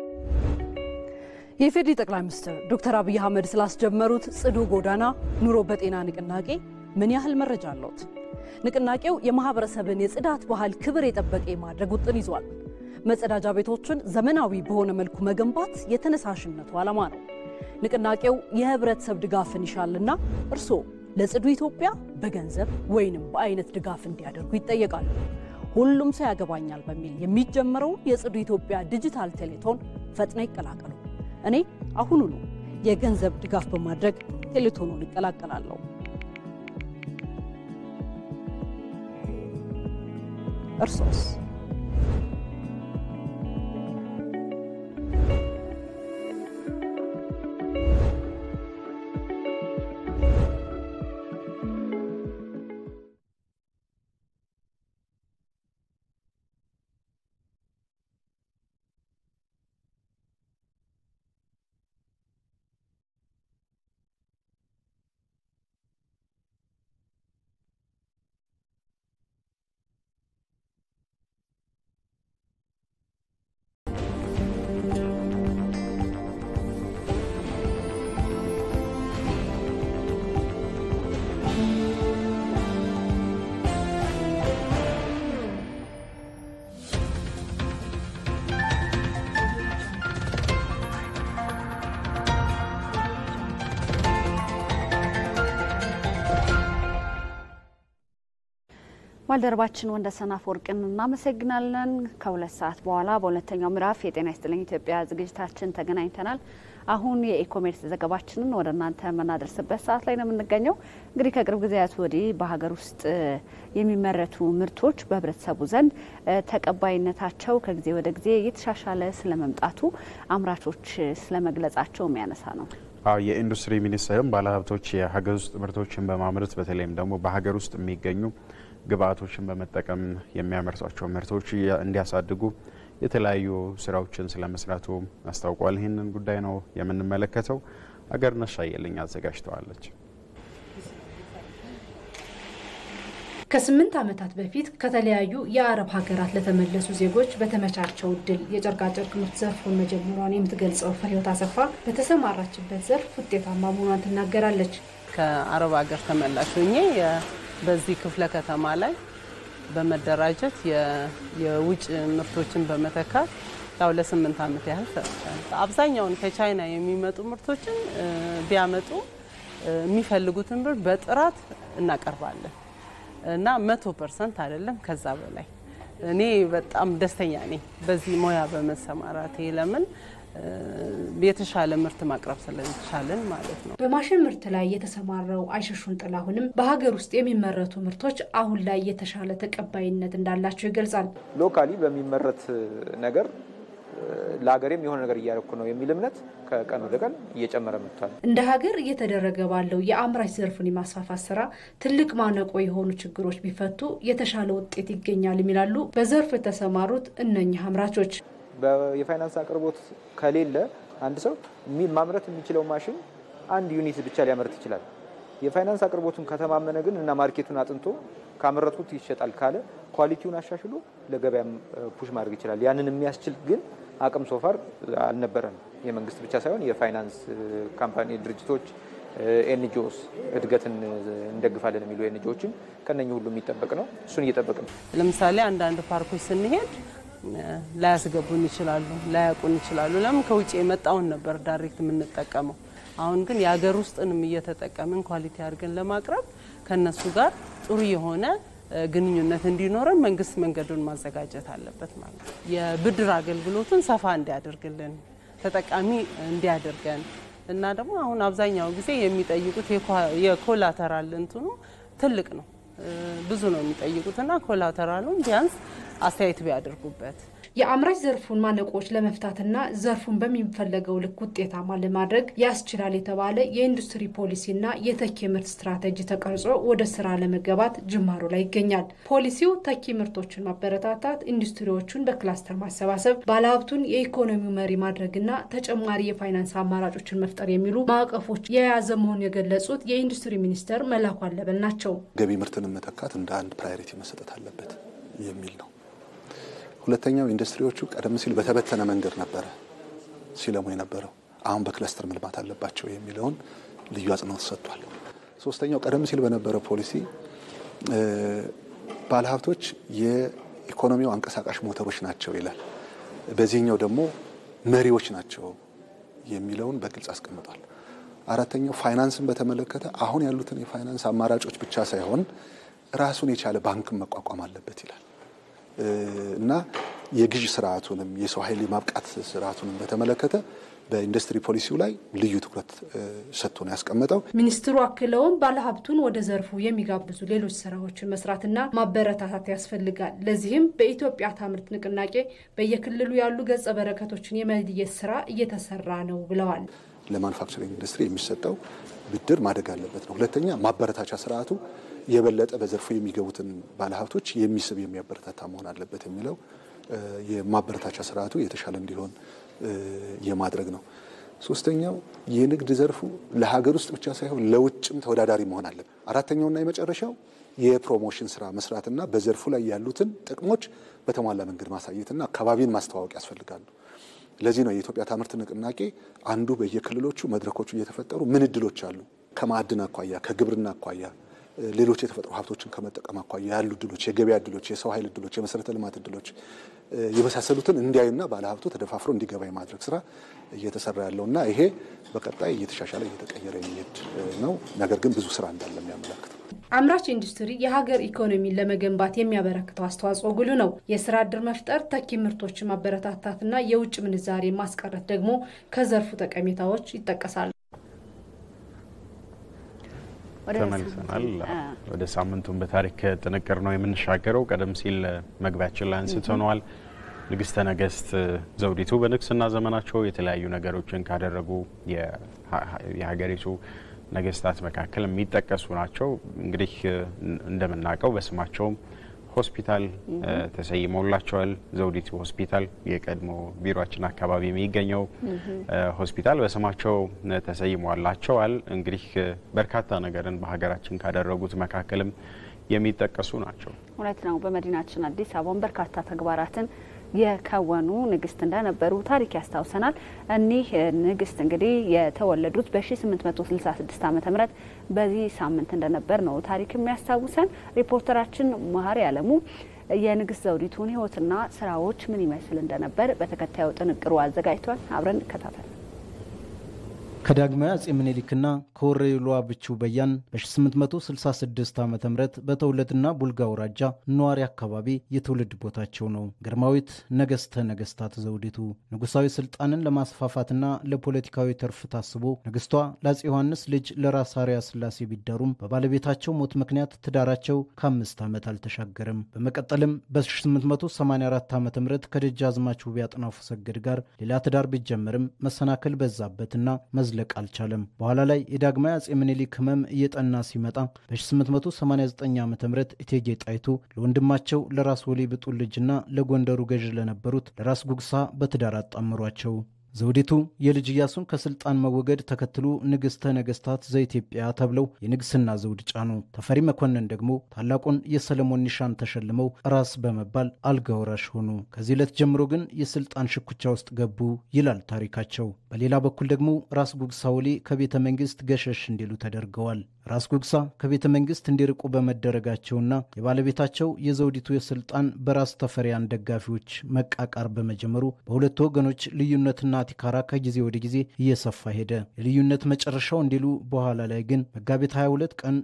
Speaker 20: የኢፌዴሪ ጠቅላይ ሚኒስትር ዶክተር አብይ አህመድ ስላስጀመሩት ጽዱ ጎዳና ኑሮ በጤና ንቅናቄ ምን ያህል መረጃ አለዎት? ንቅናቄው የማህበረሰብን የጽዳት ባህል ክብር የጠበቀ የማድረግ ውጥን ይዟል። መጸዳጃ ቤቶችን ዘመናዊ በሆነ መልኩ መገንባት የተነሳሽነቱ ዓላማ ነው። ንቅናቄው የህብረተሰብ ድጋፍን ይሻልና እርስዎ ለጽዱ ኢትዮጵያ በገንዘብ ወይንም በአይነት ድጋፍ እንዲያደርጉ ይጠየቃሉ። ሁሉም ሰው ያገባኛል በሚል የሚጀምረውን የጽዱ ኢትዮጵያ ዲጂታል ቴሌቶን ፈጥነው ይቀላቀሉ። እኔ አሁኑኑ የገንዘብ ድጋፍ በማድረግ ቴሌቶኑን ይቀላቀላለሁ። እርሶስ?
Speaker 1: ባልደረባችን ወንደሰን አፈወርቅን እናመሰግናለን። ከሁለት ሰዓት በኋላ በሁለተኛው ምዕራፍ የጤና ይስጥልኝ ኢትዮጵያ ዝግጅታችን ተገናኝተናል። አሁን የኢኮሜርስ ዘገባችንን ወደ እናንተ የምናደርስበት ሰዓት ላይ ነው የምንገኘው። እንግዲህ ከቅርብ ጊዜያት ወዲህ በሀገር ውስጥ የሚመረቱ ምርቶች በህብረተሰቡ ዘንድ ተቀባይነታቸው ከጊዜ ወደ ጊዜ እየተሻሻለ ስለመምጣቱ አምራቾች ስለመግለጻቸው የሚያነሳ ነው።
Speaker 2: አዎ የኢንዱስትሪ ሚኒስቴርም ባለሀብቶች የሀገር ውስጥ ምርቶችን በማምረት በተለይም ደግሞ በሀገር ውስጥ የሚገኙ ግብአቶችን በመጠቀም የሚያመርቷቸው ምርቶች እንዲያሳድጉ የተለያዩ ስራዎችን ስለመስራቱ አስታውቋል። ይህንን ጉዳይ ነው የምንመለከተው። አገርነሽ አየልኝ አዘጋጅተዋለች።
Speaker 21: ከስምንት ዓመታት በፊት ከተለያዩ የአረብ ሀገራት ለተመለሱ ዜጎች በተመቻቸው እድል የጨርቃጨርቅ ምርት ዘርፉን መጀመሯን የምትገልጸው ፍሬህይወት አሰፋ በተሰማራችበት ዘርፍ ውጤታማ መሆኗን ትናገራለች።
Speaker 22: ከአረብ ሀገር ተመላሽ ሆኜ በዚህ ክፍለ ከተማ ላይ በመደራጀት የውጭ ምርቶችን በመተካት ያው ለስምንት ዓመት ያህል ሰርቻለሁ። አብዛኛውን ከቻይና የሚመጡ ምርቶችን ቢያመጡ የሚፈልጉትን ብር በጥራት እናቀርባለን እና መቶ ፐርሰንት አይደለም ከዛ በላይ እኔ በጣም ደስተኛ ነኝ በዚህ ሙያ በመሰማራቴ ለምን የተሻለ ምርት ማቅረብ ስለቻለን ማለት ነው።
Speaker 21: በማሽን ምርት ላይ የተሰማራው አይሸሹን ጥላሁንም በሀገር ውስጥ የሚመረቱ ምርቶች አሁን ላይ የተሻለ ተቀባይነት እንዳላቸው ይገልጻል።
Speaker 23: ሎካሊ በሚመረት ነገር ለሀገሬም የሆነ ነገር እያደረኩ ነው የሚል እምነት ከቀን ወደ ቀን እየጨመረ መጥቷል።
Speaker 21: እንደ ሀገር እየተደረገ ባለው የአምራች ዘርፉን የማስፋፋት ስራ ትልቅ ማነቆ የሆኑ ችግሮች ቢፈቱ የተሻለ ውጤት ይገኛል የሚላሉ በዘርፉ የተሰማሩት እነኚህ አምራቾች።
Speaker 23: የፋይናንስ አቅርቦት ከሌለ አንድ ሰው ማምረት የሚችለው ማሽን አንድ ዩኒት ብቻ ሊያመርት ይችላል። የፋይናንስ አቅርቦቱን ከተማመነ ግን እና ማርኬቱን አጥንቶ ካመረትኩት ይሸጣል ካለ ኳሊቲውን አሻሽሎ ለገበያም ፑሽ ማድረግ ይችላል። ያንን የሚያስችል ግን አቅም ሶፋር አልነበረም። የመንግስት ብቻ ሳይሆን የፋይናንስ ካምፓኒ ድርጅቶች፣ ኤንጂኦስ እድገትን እንደግፋለን የሚሉ ኤንጂኦችም ከነኚህ ሁሉ የሚጠበቅ ነው። እሱን እየጠበቅ ነው።
Speaker 22: ለምሳሌ አንዳንድ ፓርኮች ስንሄድ ላያስገቡን ይችላሉ፣ ላያውቁን ይችላሉ። ለምን ከውጭ የመጣውን ነበር ዳይሬክት የምንጠቀመው። አሁን ግን የሀገር ውስጥንም እየተጠቀምን ኳሊቲ አድርገን ለማቅረብ ከነሱ ጋር ጥሩ የሆነ ግንኙነት እንዲኖረን መንግስት መንገዱን ማዘጋጀት አለበት ማለት ነው። የብድር አገልግሎቱን ሰፋ እንዲያደርግልን ተጠቃሚ እንዲያደርገን እና ደግሞ አሁን አብዛኛው ጊዜ የሚጠይቁት የኮላተራል እንትኑ ትልቅ ነው፣ ብዙ ነው የሚጠይቁትና ኮላተራሉን ቢያንስ አስተያየት ቢያደርጉበት
Speaker 21: የአምራች ዘርፉን ማነቆች ለመፍታትና ዘርፉን በሚፈለገው ልክ ውጤታማ ለማድረግ ያስችላል የተባለ የኢንዱስትሪ ፖሊሲና የተኪ ምርት ስትራቴጂ ተቀርጾ ወደ ስራ ለመገባት ጅማሮ ላይ ይገኛል። ፖሊሲው ተኪ ምርቶችን ማበረታታት፣ ኢንዱስትሪዎቹን በክላስተር ማሰባሰብ፣ ባለሀብቱን የኢኮኖሚው መሪ ማድረግና ተጨማሪ የፋይናንስ አማራጮችን መፍጠር የሚሉ ማዕቀፎች የያዘ መሆኑን የገለጹት የኢንዱስትሪ ሚኒስተር መላኩ አለበል ናቸው።
Speaker 24: ገቢ ምርትን መተካት እንደ አንድ ፕራዮሪቲ መሰጠት አለበት የሚል ነው። ሁለተኛው ኢንዱስትሪዎቹ ቀደም ሲል በተበተነ መንገድ ነበረ ሲለሙ የነበረው፣ አሁን በክለስተር መልማት አለባቸው የሚለውን ልዩ አጽንኦት ሰጥቷል። ሶስተኛው ቀደም ሲል በነበረው ፖሊሲ ባለሀብቶች የኢኮኖሚው አንቀሳቃሽ ሞተሮች ናቸው ይላል። በዚህኛው ደግሞ መሪዎች ናቸው የሚለውን በግልጽ አስቀምጧል። አራተኛው ፋይናንስን በተመለከተ አሁን ያሉትን የፋይናንስ አማራጮች ብቻ ሳይሆን ራሱን የቻለ ባንክን መቋቋም አለበት ይላል እና የግዥ ስርዓቱንም የሰው ኃይል የማብቃት ስርዓቱንም በተመለከተ በኢንዱስትሪ ፖሊሲው ላይ ልዩ ትኩረት ሰጥቶ ነው ያስቀመጠው።
Speaker 21: ሚኒስትሩ አክለውም ባለሀብቱን ወደ ዘርፉ የሚጋብዙ ሌሎች ስራዎችን መስራትና ማበረታታት ያስፈልጋል። ለዚህም በኢትዮጵያ ታምርት ንቅናቄ በየክልሉ ያሉ ገጸ በረከቶችን የመለየት ስራ እየተሰራ ነው ብለዋል።
Speaker 24: ለማኑፋክቸሪንግ ኢንዱስትሪ የሚሰጠው ብድር ማደግ አለበት ነው። ሁለተኛ ማበረታቻ ስርዓቱ የበለጠ በዘርፉ የሚገቡትን ባለሀብቶች የሚስብ የሚያበረታታ መሆን አለበት የሚለው የማበረታቻ ስርዓቱ የተሻለ እንዲሆን የማድረግ ነው። ሶስተኛው የንግድ ዘርፉ ለሀገር ውስጥ ብቻ ሳይሆን ለውጭም ተወዳዳሪ መሆን አለበት። አራተኛውና የመጨረሻው የፕሮሞሽን ስራ መስራትና በዘርፉ ላይ ያሉትን ጥቅሞች በተሟላ መንገድ ማሳየትና አካባቢን ማስተዋወቅ ያስፈልጋሉ። ለዚህ ነው የኢትዮጵያ ታምርት ንቅናቄ አንዱ በየክልሎቹ መድረኮቹ እየተፈጠሩ ምን እድሎች አሉ ከማዕድን አኳያ ከግብርና አኳያ ሌሎች የተፈጥሮ ሀብቶችን ከመጠቀም አኳያ ያሉ እድሎች፣ የገበያ እድሎች፣ የሰው ኃይል እድሎች፣ የመሰረተ ልማት እድሎች የመሳሰሉትን እንዲያዩና ባለሀብቱ ተደፋፍሮ እንዲገባ የማድረግ ስራ እየተሰራ ያለውና ይሄ በቀጣይ እየተሻሻለ እየተቀየረ የሚሄድ ነው። ነገር ግን ብዙ ስራ እንዳለ የሚያመላክት
Speaker 21: አምራች ኢንዱስትሪ የሀገር ኢኮኖሚን ለመገንባት የሚያበረክተው አስተዋጽኦ ጉልህ ነው። የስራ ዕድል መፍጠር፣ ተኪ ምርቶችን ማበረታታትና የውጭ ምንዛሬ ማስቀረት ደግሞ ከዘርፉ ጠቀሜታዎች ይጠቀሳሉ።
Speaker 2: ተመልሰናል። ወደ ሳምንቱን በታሪክ ጥንቅር ነው የምንሻገረው። ቀደም ሲል መግቢያችን ላይ አንስተነዋል። ንግስተ ነገስት ዘውዲቱ በንግስና ዘመናቸው የተለያዩ ነገሮችን ካደረጉ የሀገሪቱ ነገስታት መካከል የሚጠቀሱ ናቸው። እንግዲህ እንደምናውቀው በስማቸውም ሆስፒታል ተሰይሞላቸዋል። ዘውዲቱ ሆስፒታል የቀድሞ ቢሮችን አካባቢ የሚገኘው ሆስፒታል በስማቸው ተሰይሟላቸዋል። እንግዲህ በርካታ ነገርን በሀገራችን ካደረጉት መካከልም የሚጠቀሱ ናቸው።
Speaker 1: እውነት ነው። በመዲናችን አዲስ አበባን በርካታ ተግባራትን የከወኑ ንግስት እንደነበሩ ታሪክ ያስታውሰናል። እኒህ ንግስት እንግዲህ የተወለዱት በ1866 ዓ ም በዚህ ሳምንት እንደነበር ነው ታሪክ የሚያስታውሰን። ሪፖርተራችን መሀሪ አለሙ የንግስት ዘውዲቱን ሕይወትና ስራዎች ምን ይመስል እንደነበር በተከታዩ ጥንቅሩ አዘጋጅቷል። አብረን እንከታተል።
Speaker 4: ከዳግማዊ አጼ ምኒልክና ከወረኢሉ ብቹ በያን በ1866 ዓ ም በተውለድና ቡልጋ አውራጃ ነዋሪ አካባቢ የትውልድ ቦታቸው ነው። ግርማዊት ነገስተ ነገስታት ዘውዲቱ ንጉሳዊ ስልጣንን ለማስፋፋትና ለፖለቲካዊ ትርፍ ታስቦ ንግስቷ ለአጼ ዮሐንስ ልጅ ለራስ አርያ ስላሴ ቢዳሩም በባለቤታቸው ሞት ምክንያት ትዳራቸው ከአምስት ዓመት አልተሻገረም። በመቀጠልም በ1884 ዓ ም ከደጃዝማች ውቤ አጥናፉ ሰገድ ጋር ሌላ ትዳር ቢጀመርም መሰናክል በዛበትና መዝለቅ አልቻለም። በኋላ ላይ የዳግማዊ አጼ ምኒልክ ህመም እየጠና ሲመጣ በ1889 ዓ ም እቴጌ ጣይቱ ለወንድማቸው ለራስ ወሌ ብጡል ልጅና ለጎንደሩ ገዥ ለነበሩት ለራስ ጉግሳ በትዳር አጣምሯቸው። ዘውዲቱ የልጅ ኢያሱን ከስልጣን መወገድ ተከትሎ ንግሥተ ነገሥታት ዘኢትዮጵያ ተብለው የንግስና ዘውድ ጫኑ። ተፈሪ መኮንን ደግሞ ታላቁን የሰለሞን ኒሻን ተሸልመው ራስ በመባል አልጋ ወራሽ ሆኑ። ከዚህ ዕለት ጀምሮ ግን የስልጣን ሽኩቻ ውስጥ ገቡ ይላል ታሪካቸው። በሌላ በኩል ደግሞ ራስ ጉግሳ ወሌ ከቤተ መንግስት ገሸሽ እንዲሉ ተደርገዋል። ራስ ጉግሳ ከቤተ መንግስት እንዲርቁ በመደረጋቸውና የባለቤታቸው የዘውዲቱ የስልጣን በራስ ተፈሪያን ደጋፊዎች መቃቃር በመጀመሩ በሁለቱ ወገኖች ልዩነትና ቲካራ ከጊዜ ወደ ጊዜ እየሰፋ ሄደ። የልዩነት መጨረሻው እንዲሉ በኋላ ላይ ግን መጋቢት 22 ቀን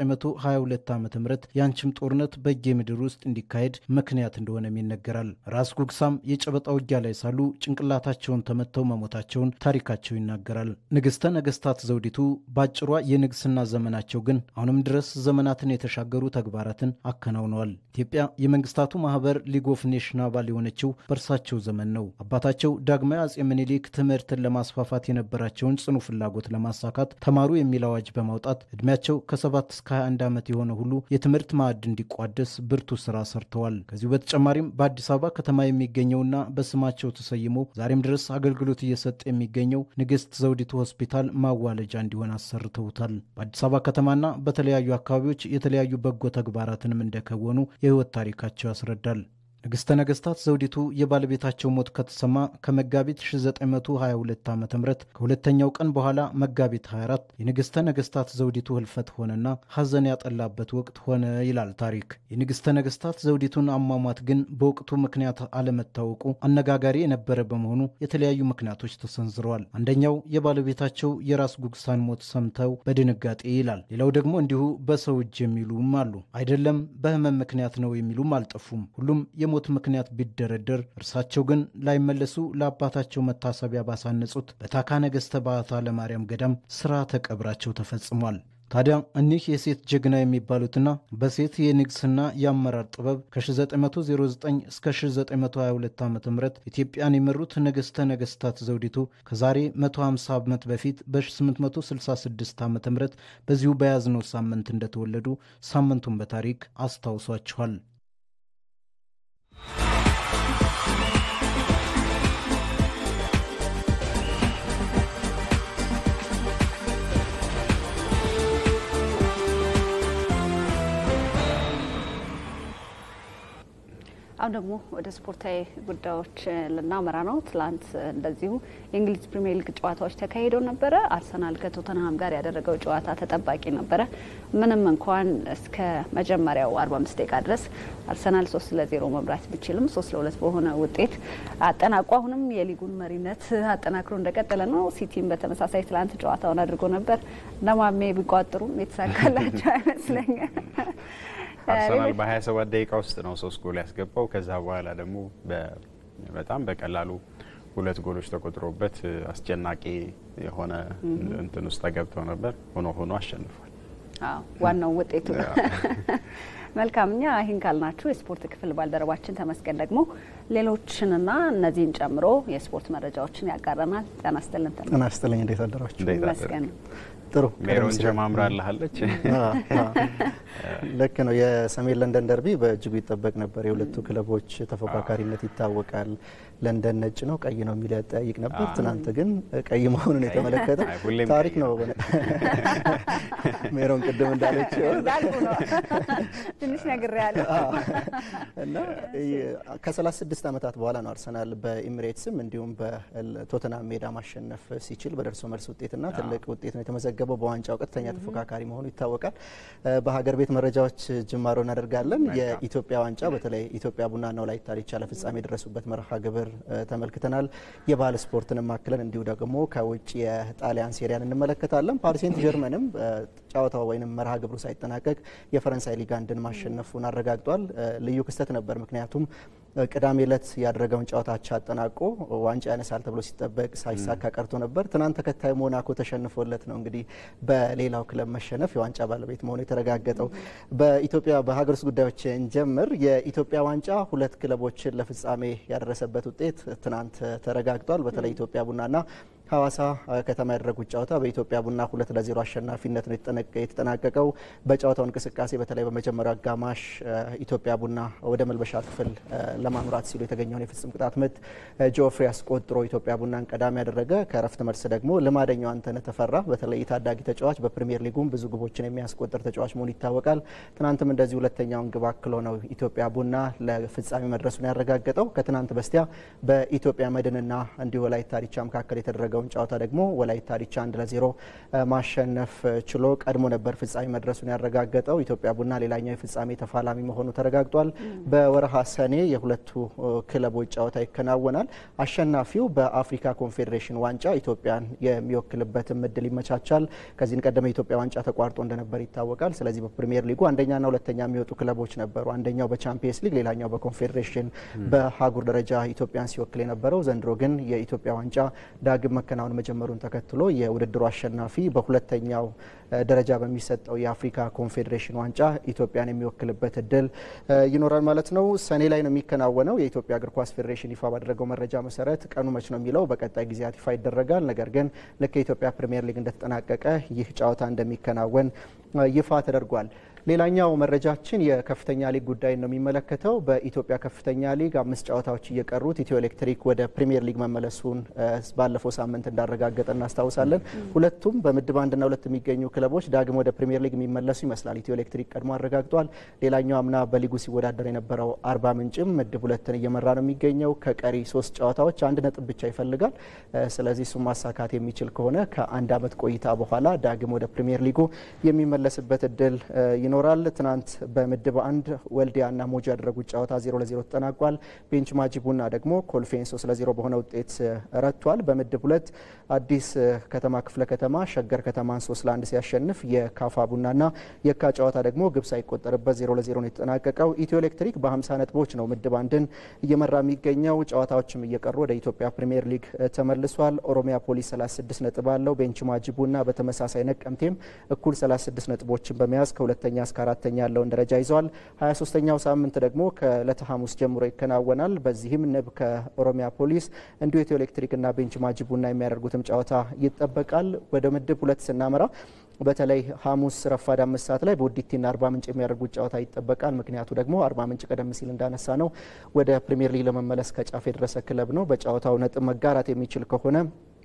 Speaker 4: 1922 ዓ ም የአንችም ጦርነት በጌ ምድር ውስጥ እንዲካሄድ ምክንያት እንደሆነም ይነገራል። ራስ ጉግሳም የጨበጣ ውጊያ ላይ ሳሉ ጭንቅላታቸውን ተመተው መሞታቸውን ታሪካቸው ይናገራል። ንግሥተ ነገሥታት ዘውዲቱ በአጭሯ የንግስና ዘመናቸው ግን አሁንም ድረስ ዘመናትን የተሻገሩ ተግባራትን አከናውነዋል። ኢትዮጵያ የመንግስታቱ ማህበር ሊግ ኦፍ ኔሽን አባል የሆነችው በእርሳቸው ዘመን ነው። አባታቸው ዳግማዊ አጼ ምኒልክ ትምህርትን ለማስፋፋት የነበራቸውን ጽኑ ፍላጎት ለማሳካት ተማሩ የሚል አዋጅ በማውጣት ዕድሜያቸው ከ7 እስከ 21 ዓመት የሆነ ሁሉ የትምህርት ማዕድ እንዲቋደስ ብርቱ ስራ ሰርተዋል። ከዚሁ በተጨማሪም በአዲስ አበባ ከተማ የሚገኘውና በስማቸው ተሰይሞ ዛሬም ድረስ አገልግሎት እየሰጠ የሚገኘው ንግሥት ዘውዲቱ ሆስፒታል ማዋለጃ እንዲሆን አሰርተውታል። በአዲስ አበባ ከተማና በተለያዩ አካባቢዎች የተለያዩ በጎ ተግባራትንም እንደከወኑ የህይወት ታሪካቸው ያስረዳል። ንግሥተ ነገሥታት ዘውዲቱ የባለቤታቸው ሞት ከተሰማ ከመጋቢት 1922 ዓ ም ከሁለተኛው ቀን በኋላ መጋቢት 24 የንግሥተ ነገሥታት ዘውዲቱ ህልፈት ሆነና ሐዘን ያጠላበት ወቅት ሆነ ይላል ታሪክ። የንግሥተ ነገሥታት ዘውዲቱን አሟሟት ግን በወቅቱ ምክንያት አለመታወቁ አነጋጋሪ የነበረ በመሆኑ የተለያዩ ምክንያቶች ተሰንዝረዋል። አንደኛው የባለቤታቸው የራስ ጉግሳን ሞት ሰምተው በድንጋጤ ይላል። ሌላው ደግሞ እንዲሁ በሰው እጅ የሚሉም አሉ። አይደለም በህመም ምክንያት ነው የሚሉም አልጠፉም። ሁሉም የሞት ምክንያት ቢደረደር እርሳቸው ግን ላይመለሱ ለአባታቸው መታሰቢያ ባሳነጹት በታካ ነገሥተ ባታ ለማርያም ገዳም ስርዓተ ቀብራቸው ተፈጽሟል። ታዲያ እኒህ የሴት ጀግና የሚባሉትና በሴት የንግስና የአመራር ጥበብ ከ1909 እስከ 1922 ዓ ም ኢትዮጵያን የመሩት ንግሥተ ነገሥታት ዘውዲቱ ከዛሬ 150 ዓመት በፊት በ866 ዓ ም በዚሁ በያዝነው ሳምንት እንደተወለዱ ሳምንቱን በታሪክ አስታውሷችኋል።
Speaker 1: አሁን ደግሞ ወደ ስፖርታዊ ጉዳዮች ልናመራ ነው። ትላንት እንደዚሁ የእንግሊዝ ፕሪሚየር ሊግ ጨዋታዎች ተካሂደው ነበረ። አርሰናል ከቶተንሃም ጋር ያደረገው ጨዋታ ተጠባቂ ነበረ። ምንም እንኳን እስከ መጀመሪያው 45 ደቂቃ ድረስ አርሰናል ሶስት ለዜሮ መምራት ቢችልም ሶስት ለሁለት በሆነ ውጤት አጠናቆ አሁንም የሊጉን መሪነት አጠናክሮ እንደቀጠለ ነው። ሲቲም በተመሳሳይ ትላንት ጨዋታውን አድርጎ ነበር። እነማሜ ቢቋጥሩም የተሳካላቸው አይመስለኛል።
Speaker 2: አርሰናል በ27 ደቂቃ ውስጥ ነው ሶስት ጎል ያስገባው። ከዛ በኋላ ደግሞ በጣም በቀላሉ ሁለት ጎሎች ተቆጥሮበት አስጨናቂ የሆነ እንትን ውስጥ ተገብተው ነበር። ሆኖ ሆኖ አሸንፏል።
Speaker 1: ዋናው ውጤቱ መልካም። እኛ ይህን ካልናችሁ የስፖርት ክፍል ባልደረባችን ተመስገን ደግሞ ሌሎችንና እነዚህን ጨምሮ የስፖርት መረጃዎችን ያጋረናል። ጤና ይስጥልን።
Speaker 3: ጤና ይስጥልኝ። እንዴት አደራችሁ?
Speaker 1: ይመስገን።
Speaker 3: ጥሩ
Speaker 2: ሜሮን ጀማምራልሃለች።
Speaker 3: ልክ ነው። የሰሜን ለንደን ደርቢ በእጅጉ ይጠበቅ ነበር። የሁለቱ ክለቦች ተፎካካሪነት ይታወቃል። ለንደን ነጭ ነው ቀይ ነው የሚል ያጠያይቅ ነበር። ትናንት ግን ቀይ መሆኑን የተመለከተ ታሪክ ነው። ሜሮን ቅድም እንዳለችው
Speaker 1: ትንሽ ነግሬ ያለ
Speaker 3: እና ከ36 ዓመታት በኋላ ነው አርሰናል በኢሚሬትስም እንዲሁም በቶተናም ሜዳ ማሸነፍ ሲችል በደርሶ መልስ ውጤትና ትልቅ ውጤት ነው የተመዘገበው። በዋንጫው ቀጥተኛ ተፎካካሪ መሆኑ ይታወቃል። በሀገር ቤት መረጃዎች ጅማሮ እናደርጋለን። የኢትዮጵያ ዋንጫ በተለይ ኢትዮጵያ ቡናና ወላይታ ዲቻ ለፍጻሜ የደረሱበት መርሃ ግብር ተመልክተናል። የባህል ስፖርትንም አክለን እንዲሁ ደግሞ ከውጭ የጣሊያን ሴሪያን እንመለከታለን። ፓሪስ ሴንት ጀርመንም ጨዋታው ወይም መርሃ ግብሩ ሳይጠናቀቅ የፈረንሳይ ሊግ አንድን ማሸነፉን አረጋግጧል። ልዩ ክስተት ነበር። ምክንያቱም ቅዳሜ ዕለት ያደረገውን ጨዋታ አቻ አጠናቆ ዋንጫ ያነሳል ተብሎ ሲጠበቅ ሳይሳካ ቀርቶ ነበር። ትናንት ተከታይ ሞናኮ ተሸንፎለት ነው እንግዲህ በሌላው ክለብ መሸነፍ የዋንጫ ባለቤት መሆኑ የተረጋገጠው። በኢትዮጵያ በሀገር ውስጥ ጉዳዮች እንጀምር። የኢትዮጵያ ዋንጫ ሁለት ክለቦችን ለፍጻሜ ያደረሰበት ውጤት ትናንት ተረጋግጧል። በተለይ ኢትዮጵያ ቡናና ሐዋሳ ከተማ ያደረጉት ጨዋታ በኢትዮጵያ ቡና ሁለት ለዜሮ አሸናፊነት ነው የተጠናቀቀው። በጨዋታው እንቅስቃሴ በተለይ በመጀመሪያው አጋማሽ ኢትዮጵያ ቡና ወደ መልበሻ ክፍል ለማምራት ሲሉ የተገኘውን የፍጹም ቅጣት ምት ጆፍሪ አስቆጥሮ ኢትዮጵያ ቡናን ቀዳሚ ያደረገ። ከረፍት መልስ ደግሞ ልማደኛው አንተነህ ተፈራ በተለይ ታዳጊ ተጫዋች በፕሪሚየር ሊጉም ብዙ ግቦችን የሚያስቆጥር ተጫዋች መሆኑ ይታወቃል። ትናንትም እንደዚህ ሁለተኛውን ግብ አክሎ ነው ኢትዮጵያ ቡና ለፍጻሜ መድረሱን ያረጋገጠው። ከትናንት በስቲያ በኢትዮጵያ መድንና እንዲሁ ወላይታ ዲቻ መካከል የተደረገ የሚያደርገውን ጨዋታ ደግሞ ወላይታ ዲቻ አንድ ለዜሮ ማሸነፍ ችሎ ቀድሞ ነበር ፍጻሜ መድረሱን ያረጋገጠው። ኢትዮጵያ ቡና ሌላኛው የፍጻሜ ተፋላሚ መሆኑ ተረጋግጧል። በወረሃ ሰኔ የሁለቱ ክለቦች ጨዋታ ይከናወናል። አሸናፊው በአፍሪካ ኮንፌዴሬሽን ዋንጫ ኢትዮጵያን የሚወክልበትም እድል ይመቻቻል። ከዚህን ቀደም የኢትዮጵያ ዋንጫ ተቋርጦ እንደነበር ይታወቃል። ስለዚህ በፕሪሚየር ሊጉ አንደኛና ሁለተኛ የሚወጡ ክለቦች ነበሩ። አንደኛው በቻምፒየንስ ሊግ፣ ሌላኛው በኮንፌዴሬሽን በሀጉር ደረጃ ኢትዮጵያን ሲወክል የነበረው ዘንድሮ ግን የኢትዮጵያ ዋንጫ ዳግም መከናወን መጀመሩን ተከትሎ የውድድሩ አሸናፊ በሁለተኛው ደረጃ በሚሰጠው የአፍሪካ ኮንፌዴሬሽን ዋንጫ ኢትዮጵያን የሚወክልበት እድል ይኖራል ማለት ነው። ሰኔ ላይ ነው የሚከናወነው። የኢትዮጵያ እግር ኳስ ፌዴሬሽን ይፋ ባደረገው መረጃ መሰረት ቀኑ መች ነው የሚለው በቀጣይ ጊዜያት ይፋ ይደረጋል። ነገር ግን ልክ የኢትዮጵያ ፕሪምየር ሊግ እንደተጠናቀቀ ይህ ጨዋታ እንደሚከናወን ይፋ ተደርጓል። ሌላኛው መረጃችን የከፍተኛ ሊግ ጉዳይ ነው የሚመለከተው። በኢትዮጵያ ከፍተኛ ሊግ አምስት ጨዋታዎች እየቀሩት ኢትዮ ኤሌክትሪክ ወደ ፕሪሚየር ሊግ መመለሱን ባለፈው ሳምንት እንዳረጋገጠ እናስታውሳለን። ሁለቱም በምድብ አንድና ሁለት የሚገኙ ክለቦች ዳግም ወደ ፕሪሚየር ሊግ የሚመለሱ ይመስላል። ኢትዮ ኤሌክትሪክ ቀድሞ አረጋግጧል። ሌላኛው አምና በሊጉ ሲወዳደር የነበረው አርባ ምንጭም ምድብ ሁለትን እየመራ ነው የሚገኘው። ከቀሪ ሶስት ጨዋታዎች አንድ ነጥብ ብቻ ይፈልጋል። ስለዚህ እሱም ማሳካት የሚችል ከሆነ ከአንድ ዓመት ቆይታ በኋላ ዳግም ወደ ፕሪሚየር ሊጉ የሚመለስበት እድል ይኖራል። ትናንት በምድብ አንድ ወልዲያና ሞጆ ያደረጉት ጨዋታ ዜሮ ለዜሮ ተጠናቋል። ቤንች ማጂ ቡና ደግሞ ኮልፌን ሶስት ለዜሮ በሆነ ውጤት ረቷል። በምድብ ሁለት አዲስ ከተማ ክፍለ ከተማ ሸገር ከተማን ሶስት ለአንድ ሲያሸንፍ የካፋ ቡናና የካ ጨዋታ ደግሞ ግብ ሳይቆጠርበት ዜሮ ለዜሮ ነው የተጠናቀቀው። ኢትዮ ኤሌክትሪክ በ50 ነጥቦች ነው ምድብ አንድን እየመራ የሚገኘው። ጨዋታዎችም እየቀሩ ወደ ኢትዮጵያ ፕሪምየር ሊግ ተመልሷል። ኦሮሚያ ፖሊስ 36 ነጥብ አለው። ቤንች ማጂ ቡና በተመሳሳይ ነቀምቴም እኩል 36 ነጥቦችን በመያዝ ከሁለተኛ እስከ አራተኛ ያለውን ደረጃ ይዘዋል። 23ኛው ሳምንት ደግሞ ከዕለተ ሐሙስ ጀምሮ ይከናወናል። በዚህም ንብ ከኦሮሚያ ፖሊስ እንዲሁ ኢትዮ ኤሌክትሪክና ቤንች ማጂ ቡና የሚያደርጉትም ጨዋታ ይጠበቃል። ወደ ምድብ ሁለት ስናመራ በተለይ ሐሙስ ረፋድ አምስት ሰዓት ላይ በውዲቲና አርባ ምንጭ የሚያደርጉት ጨዋታ ይጠበቃል። ምክንያቱ ደግሞ አርባ ምንጭ ቀደም ሲል እንዳነሳ ነው ወደ ፕሪምየር ሊግ ለመመለስ ከጫፍ የደረሰ ክለብ ነው። በጨዋታው ነጥብ መጋራት የሚችል ከሆነ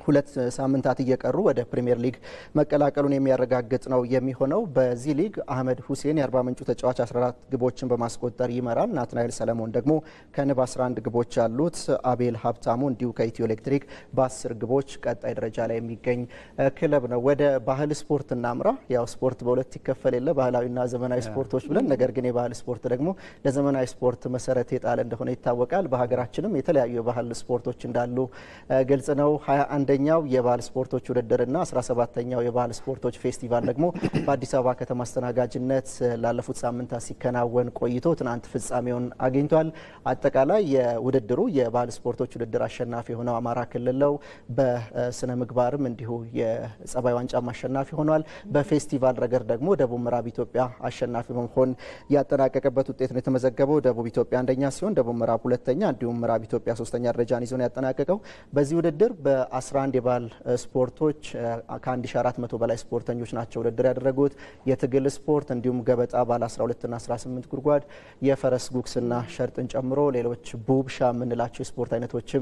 Speaker 3: ሁለት ሳምንታት እየቀሩ ወደ ፕሪምየር ሊግ መቀላቀሉን የሚያረጋግጥ ነው የሚሆነው። በዚህ ሊግ አህመድ ሁሴን የአርባ ምንጩ ተጫዋች 14 ግቦችን በማስቆጠር ይመራል። ናትናኤል ሰለሞን ደግሞ ከንብ 11 ግቦች ያሉት፣ አቤል ሀብታሙ እንዲሁ ከኢትዮ ኤሌክትሪክ በ10 ግቦች ቀጣይ ደረጃ ላይ የሚገኝ ክለብ ነው። ወደ ባህል ስፖርት እናምራ። ያው ስፖርት በሁለት ይከፈል የለ ባህላዊና ዘመናዊ ስፖርቶች ብለን፣ ነገር ግን የባህል ስፖርት ደግሞ ለዘመናዊ ስፖርት መሰረት የጣለ እንደሆነ ይታወቃል። በሀገራችንም የተለያዩ የባህል ስፖርቶች እንዳሉ ግልጽ ነው። አንደኛው የባህል ስፖርቶች ውድድርና 17ተኛው የባህል ስፖርቶች ፌስቲቫል ደግሞ በአዲስ አበባ ከተማ አስተናጋጅነት ላለፉት ሳምንታት ሲከናወን ቆይቶ ትናንት ፍጻሜውን አግኝቷል። አጠቃላይ የውድድሩ የባህል ስፖርቶች ውድድር አሸናፊ የሆነው አማራ ክልል ነው። በስነ ምግባርም እንዲሁ የጸባይ ዋንጫም አሸናፊ ሆኗል። በፌስቲቫል ረገድ ደግሞ ደቡብ ምዕራብ ኢትዮጵያ አሸናፊ በመሆን ያጠናቀቀበት ውጤት ነው የተመዘገበው። ደቡብ ኢትዮጵያ አንደኛ ሲሆን ደቡብ ምዕራብ ሁለተኛ እንዲሁም ምዕራብ ኢትዮጵያ ሶስተኛ ደረጃን ይዞ ነው ያጠናቀቀው። በዚህ ውድድር በ11 የባህል ስፖርቶች ከ1400 በላይ ስፖርተኞች ናቸው ውድድር ያደረጉት። የትግል ስፖርት እንዲሁም ገበጣ ባለ 12ና 18 ጉድጓድ፣ የፈረስ ጉግስና ሸርጥን ጨምሮ ሌሎች ቡብሻ የምንላቸው የስፖርት አይነቶችም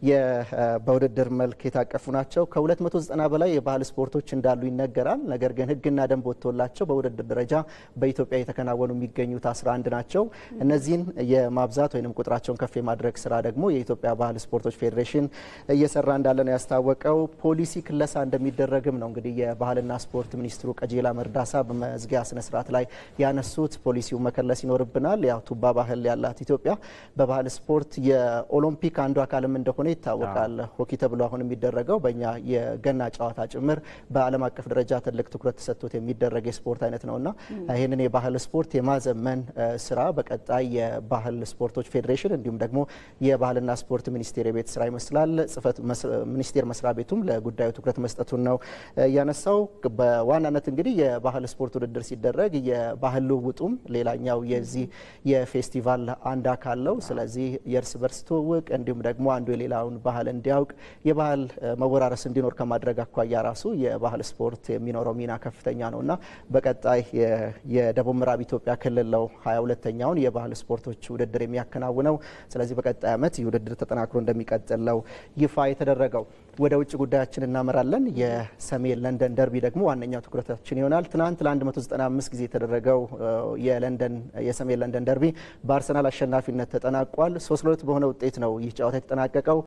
Speaker 3: በውድድር መልክ የታቀፉ ናቸው። ከ290 በላይ የባህል ስፖርቶች እንዳሉ ይነገራል። ነገር ግን ሕግና ደንብ ወጥቶላቸው በውድድር ደረጃ በኢትዮጵያ የተከናወኑ የሚገኙት 11 ናቸው። እነዚህን የማብዛት ወይም ቁጥራቸውን ከፍ የማድረግ ስራ ደግሞ የኢትዮጵያ ባህል ስፖርቶች ፌዴሬሽን እየሰራ እንዳለ ነው ያስታወቀው። ፖሊሲ ክለሳ እንደሚደረግም ነው እንግዲህ የባህልና ስፖርት ሚኒስትሩ ቀጀላ መርዳሳ በመዝጊያ ስነስርዓት ላይ ያነሱት። ፖሊሲው መከለስ ይኖርብናል። ያው ቱባ ባህል ያላት ኢትዮጵያ በባህል ስፖርት የኦሎምፒክ አንዱ አካልም እንደሆነ ይታወቃል። ሆኪ ተብሎ አሁን የሚደረገው በእኛ የገና ጨዋታ ጭምር በዓለም አቀፍ ደረጃ ትልቅ ትኩረት ተሰጥቶት የሚደረግ የስፖርት አይነት ነውና ይህንን የባህል ስፖርት የማዘመን ስራ በቀጣይ የባህል ስፖርቶች ፌዴሬሽን እንዲሁም ደግሞ የባህልና ስፖርት ሚኒስቴር የቤት ስራ ይመስላል። ጽህፈት ሚኒስቴር መስሪያ ቤቱም ለጉዳዩ ትኩረት መስጠቱን ነው ያነሳው። በዋናነት እንግዲህ የባህል ስፖርት ውድድር ሲደረግ የባህል ልውውጡም ሌላኛው የዚህ የፌስቲቫል አንድ አካል ነው። ስለዚህ የእርስ በርስ ትውውቅ እንዲሁም ደግሞ አንዱ የሌላውን ባህል እንዲያውቅ የባህል መወራረስ እንዲኖር ከማድረግ አኳያ ራሱ የባህል ስፖርት የሚኖረው ሚና ከፍተኛ ነው እና በቀጣይ የደቡብ ምዕራብ ኢትዮጵያ ክልል ነው ሀያ ሁለተኛውን የባህል ስፖርቶች ውድድር የሚያከናውነው። ስለዚህ በቀጣይ ዓመት ይህ ውድድር ተጠናክሮ እንደሚቀጥል ነው ይፋ የተደረገው። ወደ ውጭ ጉዳያችን እናመራለን። የሰሜን ለንደን ደርቢ ደግሞ ዋነኛው ትኩረታችን ይሆናል። ትናንት ለ195 ጊዜ የተደረገው የለንደን የሰሜን ለንደን ደርቢ በአርሰናል አሸናፊነት ተጠናቋል። ሶስት ለሁለት በሆነ ውጤት ነው ይህ ጨዋታ የተጠናቀቀው።